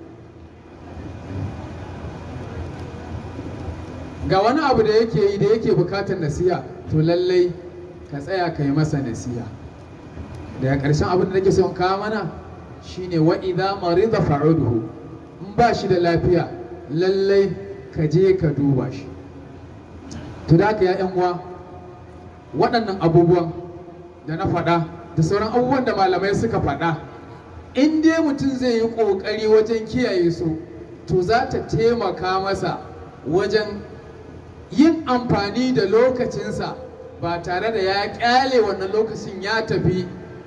ga wani abu da yake yi da yake buƙatar nasiha to lallai ka tsaya ka yi masa nasiha daga ƙarshen abin da nake son kawo mana shine wa idza marida fa'uduhu in ba shi da lafiya lallai ka je ka duba shi to da haka ya yan uwa waɗannan abubuwan da na faɗa da sauran abubuwan da malamai suka faɗa in dai mutum zai yi ƙoƙari wajen kiyaye su to za ta taimaka masa wajen yin amfani da lokacinsa ba tare da ya ƙyale wannan lokacin ya tafi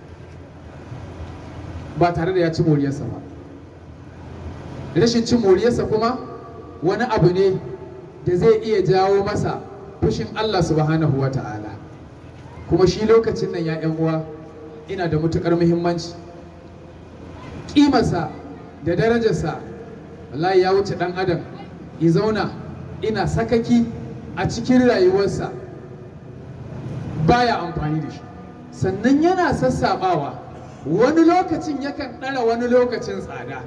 ba tare da ya ci moriyarsa ba rashin cin moriyarsa kuma wani abu ne da zai iya jawo masa fushin Allah subhanahu wa ta'ala kuma shi lokacin nan ya ‘yan uwa ina da matuƙar muhimmanci ƙimarsa da darajarsa wallahi ya wuce ɗan adam ya zauna ina sakaki a cikin rayuwarsa baya amfani da shi sannan yana sassaɓawa wani lokacin yakan ɗara wani lokacin tsada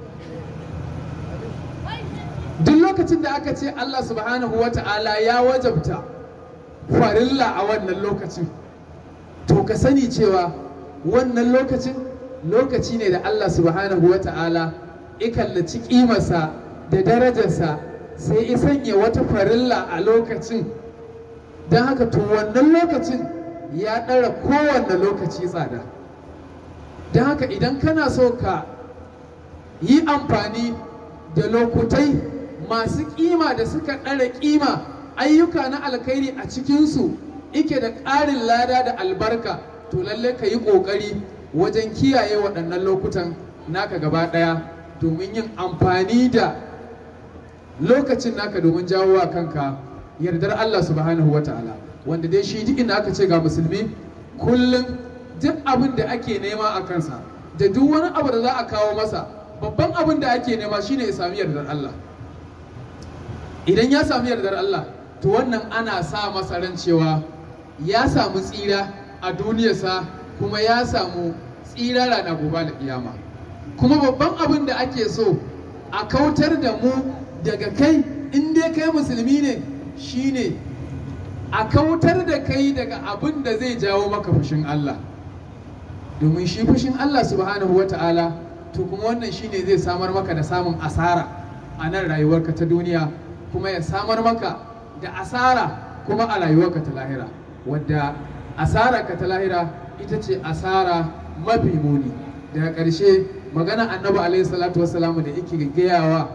duk lokacin da aka ce Allah subhanahu wa ta'ala ya wajabta farilla a wannan lokacin to ka sani cewa wannan lokacin lokaci ne da Allah subhanahu wa ta'ala ikallaci kimarsa da darajarsa sai ya sanya wata farilla a lokacin don haka to wannan lokacin ya ɗara kowanne lokaci tsada don haka idan kana so ka yi amfani da lokutai masu kima da suka ɗara kima ayyuka na alkhairi a cikinsu ike da ƙarin lada da albarka to lalle ka yi ƙoƙari wajen kiyaye waɗannan lokutan naka gaba ɗaya domin yin amfani da lokacin naka domin jawo wa kanka yardar Allah subhanahu wa ta'ala wanda dai shi duk inda aka ce ga musulmi kullum duk abin da ake nema a kansa da duk wani abu da za a kawo masa babban abin da ake nema shine ya sami yardar Allah idan ya sami yardar Allah to wannan ana sa masa ran cewa ya samu tsira a duniyarsa kuma ya samu tsira rana gobe da kiyama kuma babban abin da ake so a kautar da mu daga kai in dai kai musulmi ne shine a kautar da kai daga abin da zai jawo maka fushin Allah domin shi fushin Allah subhanahu wa ta'ala to kuma wannan shine zai samar maka da samun asara a nan rayuwarka ta duniya kuma ya samar maka da asara kuma a rayuwarka ta lahira wadda asara ka ta lahira ita ce asara mafi muni daga ƙarshe magana annabi alaihi salatu wassalamu da yake gayawa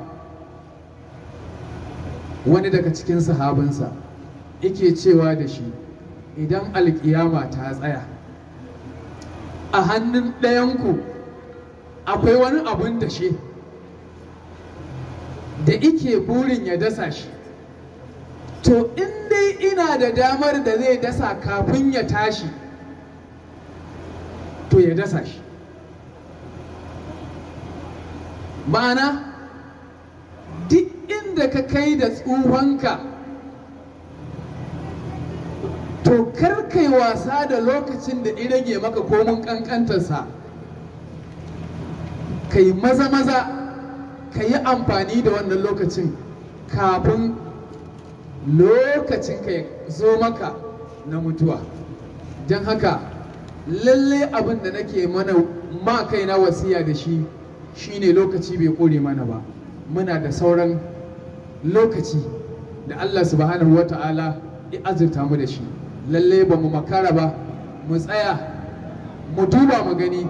wani daga cikin sahabinsa yake cewa da shi idan alkiyama ta tsaya a hannun ɗayanku akwai wani abun da shi da ike burin ya dasa shi to in dai ina da damar da zai dasa kafin ya tashi to ya dasa shi ma'ana duk inda ka kai da tsufanka to kar kai wasa da lokacin da rage maka komin kankantarsa ka yi maza maza ka yi amfani da wannan lokacin kafin lokacin ka ya zo maka na mutuwa don haka lalle abin da nake mana ma kaina wasiya da shi shine lokaci bai kore mana ba muna da sauran lokaci da Allah subhanahu wa ta'ala ya azurta mu da shi lalle ba mu makara ba mu tsaya mu duba mu gani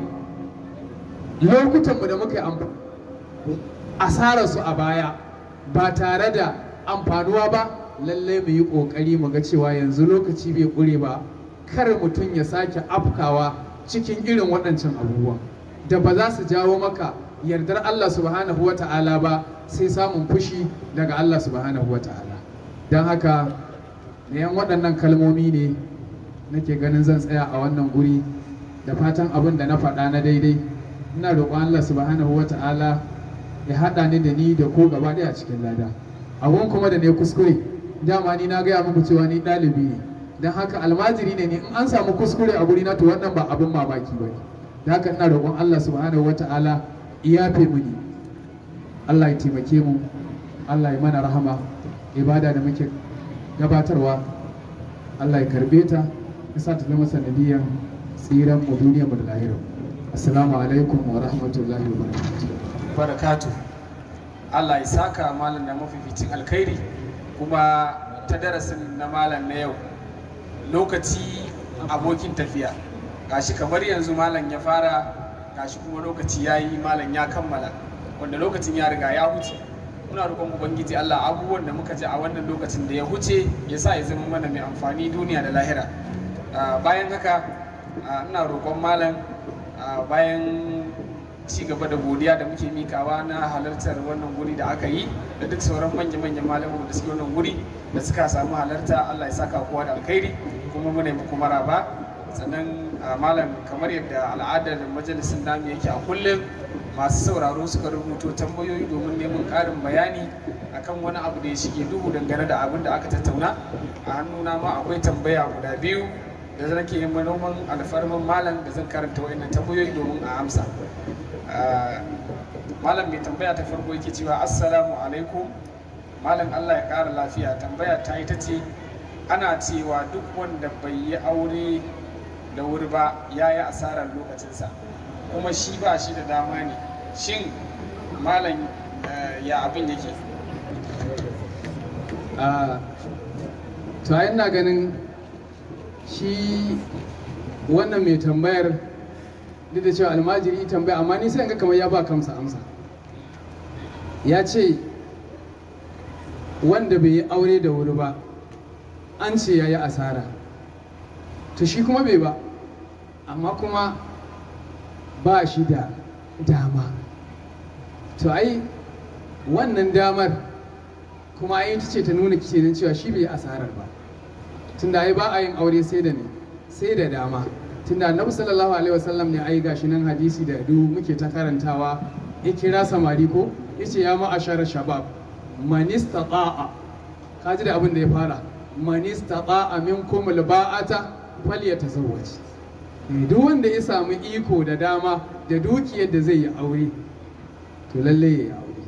lokutanmu da muka yi asararsu a baya ba tare da amfanuwa ba lalle mu yi ƙoƙari mu ga cewa yanzu lokaci bai ƙure ba kar mutum ya sake afkawa cikin irin waɗancan abubuwa da ba za su jawo maka yardar Allah subhanahu wa ta'ala ba sai samun fushi daga Allah subhanahu wa ta'ala don haka yan waɗannan kalmomi ne nake ganin zan tsaya a wannan guri da fatan abin da na faɗa na daidai ina roƙon Allah subhanahu wa ta'ala ya haɗa ni da ni da ko gaba ɗaya cikin lada abun kuma da ne kuskure dama ni na gaya muku cewa ni ɗalibi ne don haka almajiri ne ni in an samu kuskure a guri na to wannan ba abin mamaki ba ne da haka ina roƙon Allah subhanahu wa ta'ala iyafe muni Allah ya taimake mu Allah ya mana rahama ibada da muke gabatarwa Allah ya karbe ta ya sa ta zama sanadiyan tsiran mu duniyar mu da lahirar assalamu alaikum wa rahmatullahi wa barakatuh barakatu Allah ya saka malam da mafificin alkhairi kuma ta darasin na malam na yau lokaci abokin tafiya gashi kamar yanzu malam ya fara gashi kuma lokaci ya yi malam ya kammala wanda lokacin ya riga ya huce muna roƙon ubangiji Allah abubuwan da muka ji a wannan lokacin da ya huce ya sa ya zama mana mai amfani duniya da lahira Ah, bayan haka ah, ina roƙon malam ah, bayan ci gaba da godiya da muke mikawa na halartar wannan guri da aka yi da duk sauran manya-manyan malamu da suke wannan guri da suka samu halarta Allah ya saka kowa da alkhairi kuma muna muku maraba sannan a malam kamar yadda al'adar majalisin namu yake a kullum masu sauraro suka rubuto tambayoyi domin neman ƙarin bayani akan wani abu da ya shige duhu dangane da abin da aka tattauna a hannuna ma akwai tambaya guda biyu da zan ke yin manoman alfarman malam da zan karanta wa'annan tambayoyi domin a amsa Ah, malam mai tambaya ta farko yake cewa assalamu alaikum malam allah ya ƙara lafiya tambaya ta ita ce ana cewa duk wanda bai yi aure da wuri ba ya yi asarar lokacinsa kuma shi ba shi da dama ne shin malam eh, ya abin yake a to ai ina ganin shi wannan mai tambayar duk da cewa almajiri tambaya amma ni sai in ga kamar ya ba kamsa amsa ya ce wanda bai yi aure da wuri ba an ce ya yi asara to shi kuma bai ba amma kuma ba shi da dama to ai wannan damar kuma ai ita ce ta nuna kenan cewa shi bai yi asarar ba tunda ai ba a yin aure sai da ne sai da dama tunda annabi sallallahu alaihi wasallam ne ai gashi nan hadisi da du muke ta karantawa ya kira samari ko yace ya ma'ashara shabab man istata'a kaji da abin da ya fara man istata'a minkum alba'ata falyatazawwaj Eh, duk wanda ya samu iko da dama da dukiyar da zai yi aure to lalle ya yi aure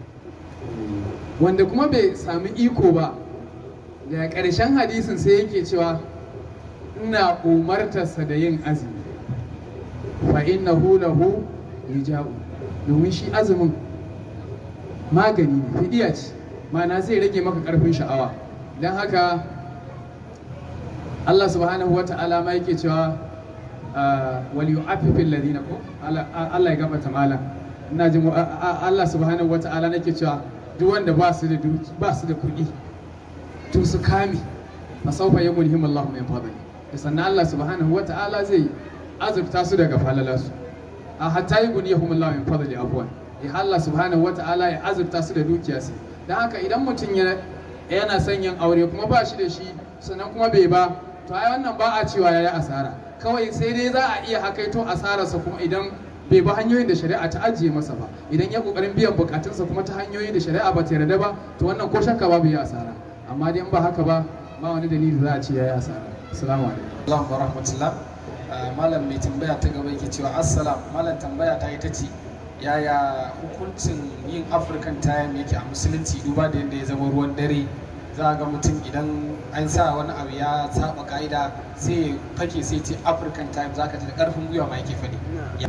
wanda kuma bai sami iko ba daga ƙarshen hadisin sai yake cewa ina umartarsa da yin azumi fa innahu lahu wija'u domin shi azumin magani ne fidiya ce ma'ana zai rage maka ƙarfin sha'awa don haka Allah subhanahu wa ta'ala ma yake cewa wal yu'affifil ladina ko Allah Allah ya gabata malam ina jin a- a- Allah subhanahu wa ta'ala nake cewa duk wanda ba su da duki ba su da kuɗi to su kame fa sawfa yamulhim Allah min fadli da sannan Allah subhanahu wa ta'ala zai azurta su daga falalasu a hatta yughniyahum Allah min fadli afwan ya Allah subhanahu wa ta'ala ya azurta su da dukiyarsa dan haka idan mutum ya yana son yin aure kuma ba shi da shi sannan kuma bai ba to ai wannan ba a cewa yayi asara kawai sai dai za a iya hakaito asararsa kuma idan bai bi hanyoyin da shari'a ta ajiye masa ba idan ya kokarin biyan bukatunsa kuma ta hanyoyin da shari'a ba ta yarda ba to wannan ko shakka babu ya asara amma dai in ba haka ba ba wani dalili za a ce yayi asara assalamu alaikum Allah wa rahmatullah Ah, malam mai tambaya ta gaba yake cewa assalam malam tambaya ta ita ce yaya hukuncin yin african time yake a musulunci duba da yadda ya zama ruwan dare za a ga mutum idan an sa wani abu ya saba ka'ida sai ya fake sai ce african time za ka ji da karfin gwiwa ma yake faɗi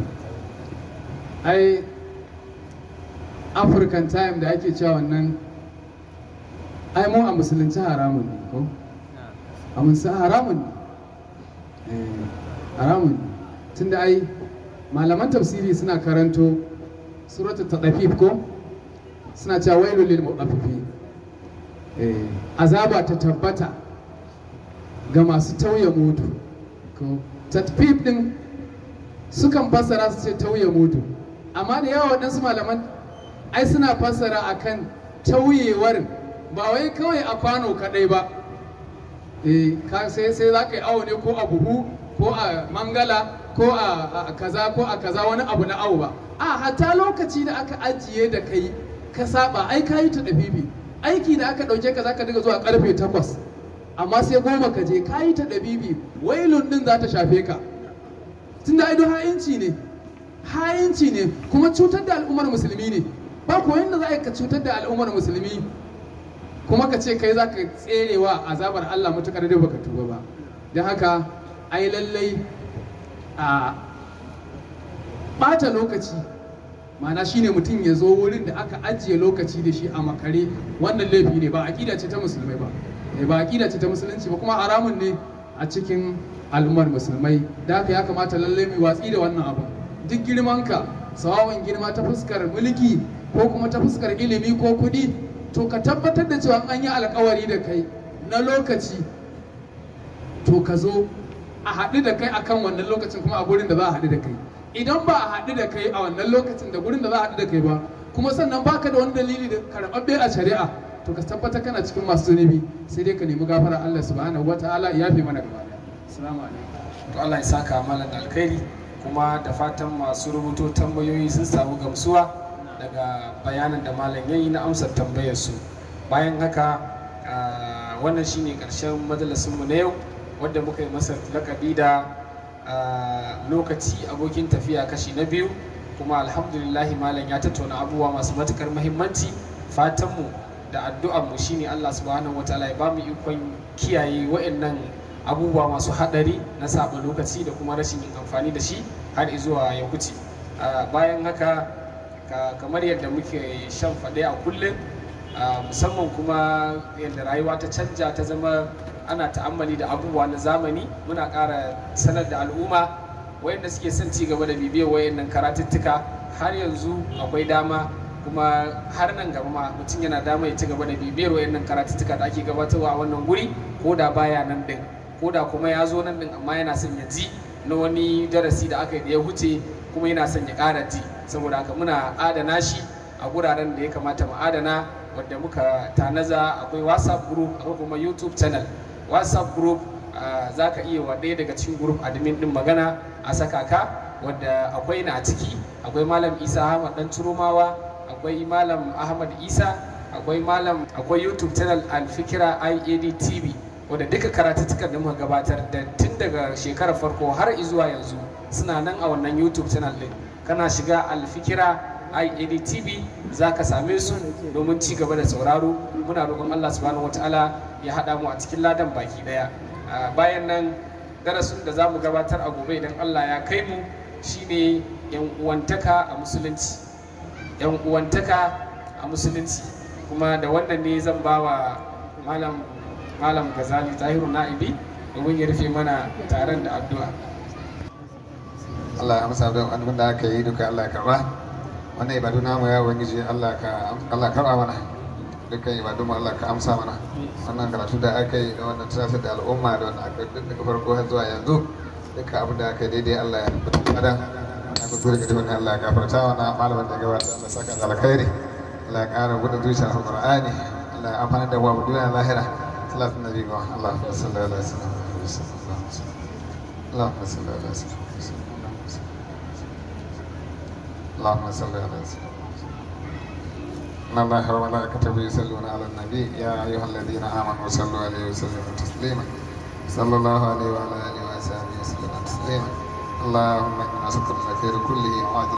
ai african time da ake cewa wannan ai mu a musulunci haramun ne ko a musulunci haramun ne Eh, haramun ne tunda ai malaman tafsiri suna karanto suratul tadafif ko suna cewa wailul lil mutaffifin eh azaba ta tabbata ga masu tauye mudu ko tadfif din sukan fassara su ce tauye mudu amma da yawa waɗansu malaman ai suna fassara akan tauyewar ba wai kawai a kwano kaɗai ba eh ka sai sai za ka yi awo ne ko a buhu ko a mangala ko a a kaza ko a kaza wani abu na awo ba a hatta lokaci da aka ajiye da kai ka saba ai ka yi ta ɗabibi aiki da aka ɗauke ka za ka diga zuwa karfe takwas amma sai goma ka je ka yi ta ɗabibi wailun ɗin za ta shafe ka tunda aido ha'inci ne ha'inci ne kuma cutar da al'ummar musulmi ne ba ko yadda za a yi ka cutar da al'ummar musulmi kuma ka ce kai za ka tserewa azabar Allah matukar da baka tuba ba don haka ai lallai a ɓata lokaci ma'ana shine mutum ya zo wurin da aka ajiye lokaci da shi a makare wannan laifi ne ba aƙida ce ta musulmai ba Eh, ba aƙida ce ta musulunci ba kuma haramun ne a cikin al'ummar musulmai da haka ya kamata lallai mai watsi da wannan abu duk girmanka sawawan girma ta fuskar mulki ko kuma ta fuskar ilimi ko kuɗi to ka tabbatar da cewa an yi alkawari da kai na lokaci to ka zo a haɗu da kai akan wannan lokacin kuma a gurin da za a haɗu da kai idan ba a haɗu da kai a wannan lokacin da gurin da za a haɗu da kai ba kuma sannan baka da wani dalili da karɓaɓɓe a shari'a to ka tabbatar kana cikin masu zunubi sai dai ka nemi gafara Allah subhanahu wataala ya yafe mana gaba ɗaya assalamu alaikum to Allah ya saka malam da alkhairi kuma da fatan masu rubuto tambayoyi sun samu gamsuwa daga bayanin da malam yayi na amsar tambayar su bayan haka ah, wannan shine karshen majalisin mu na yau wanda muka yi masa lakabi da ah, lokaci abokin tafiya kashi na biyu kuma alhamdulillahi malam ya tattauna abubuwa masu matukar muhimmanci fatanmu da addu'ar mu shine Allah subhanahu wataala ya bamu ikon kiyaye wa'annan abubuwa masu hadari na saba lokaci da kuma rashin yin amfani da shi har zuwa ya wuce Ah, bayan haka ka- kamar yadda muke shan faɗe a kullum ah, musamman kuma yadda rayuwa ta canja ta zama ana ta'ammali da abubuwa na zamani muna ƙara sanar da al'umma wayanda suke son ci gaba da bibiyar wayannan karatuttuka har yanzu akwai dama kuma har nan gaba ma mutum yana dama ya ci gaba da bibiyar wayannan karatuttuka da ake gabatarwa a wannan guri ko da baya nan din ko da kuma ya zo nan din amma yana son ya ji na wani darasi da aka yi da ya huce kuma yana son ya ƙara ji saboda haka muna adana shi a guraren da ya kamata mu adana wadda muka tanaza akwai whatsapp group akwai kuma youtube channel whatsapp group za ka iya wa ɗaya daga cikin group admin din magana a saka ka wadda akwai na ciki akwai malam isa ahmad dan turumawa akwai malam ahmad isa akwai malam akwai youtube channel alfikira iad tv wadda duka karatuttukan da muka gabatar da tun daga shekarar farko har zuwa yanzu suna nan a wannan youtube channel din kana shiga alfikira iad tv za ka same su domin ci gaba da sauraro muna roƙon allah subhanahu wataala ya haɗa mu a cikin ladan baki ɗaya bayan nan darasin da za mu gabatar a gobe idan allah ya kai mu shine yan uwantaka a musulunci yan uwantaka a musulunci kuma da wannan ne zan ba wa malam malam gazali tahiru na'ibi domin ya rufe mana taron da addu'a Allah ya amsa don abin da aka yi duka Allah ya karba wannan ibadu namu ya ubangiji Allah ka Allah karba mana dukkan ibadu mu Allah ka amsa mana wannan karatu da aka yi da wannan tunasar da al'umma da wannan aka duk daga farko har zuwa yanzu dukkan abin da aka yi daidai Allah ya rubuta madan na ku tura gidan Allah ya gafarta wa na malamin da gabata Allah saka da alkhairi Allah ya ƙara gudun zuciya a Qur'ani Allah ya amfana da wa duniya lahira salatu nabi ga Allah sallallahu alaihi wasallam اللهم صل على سيدنا اللهم صل على سيدنا إن الله وملائكته يصلون على النبي يا أيها الذين آمنوا صلوا عليه وسلموا تسليما صلى الله عليه وعلى آله وصحبه وسلم تسليما اللهم إنا نسألك الخير كله وعاجله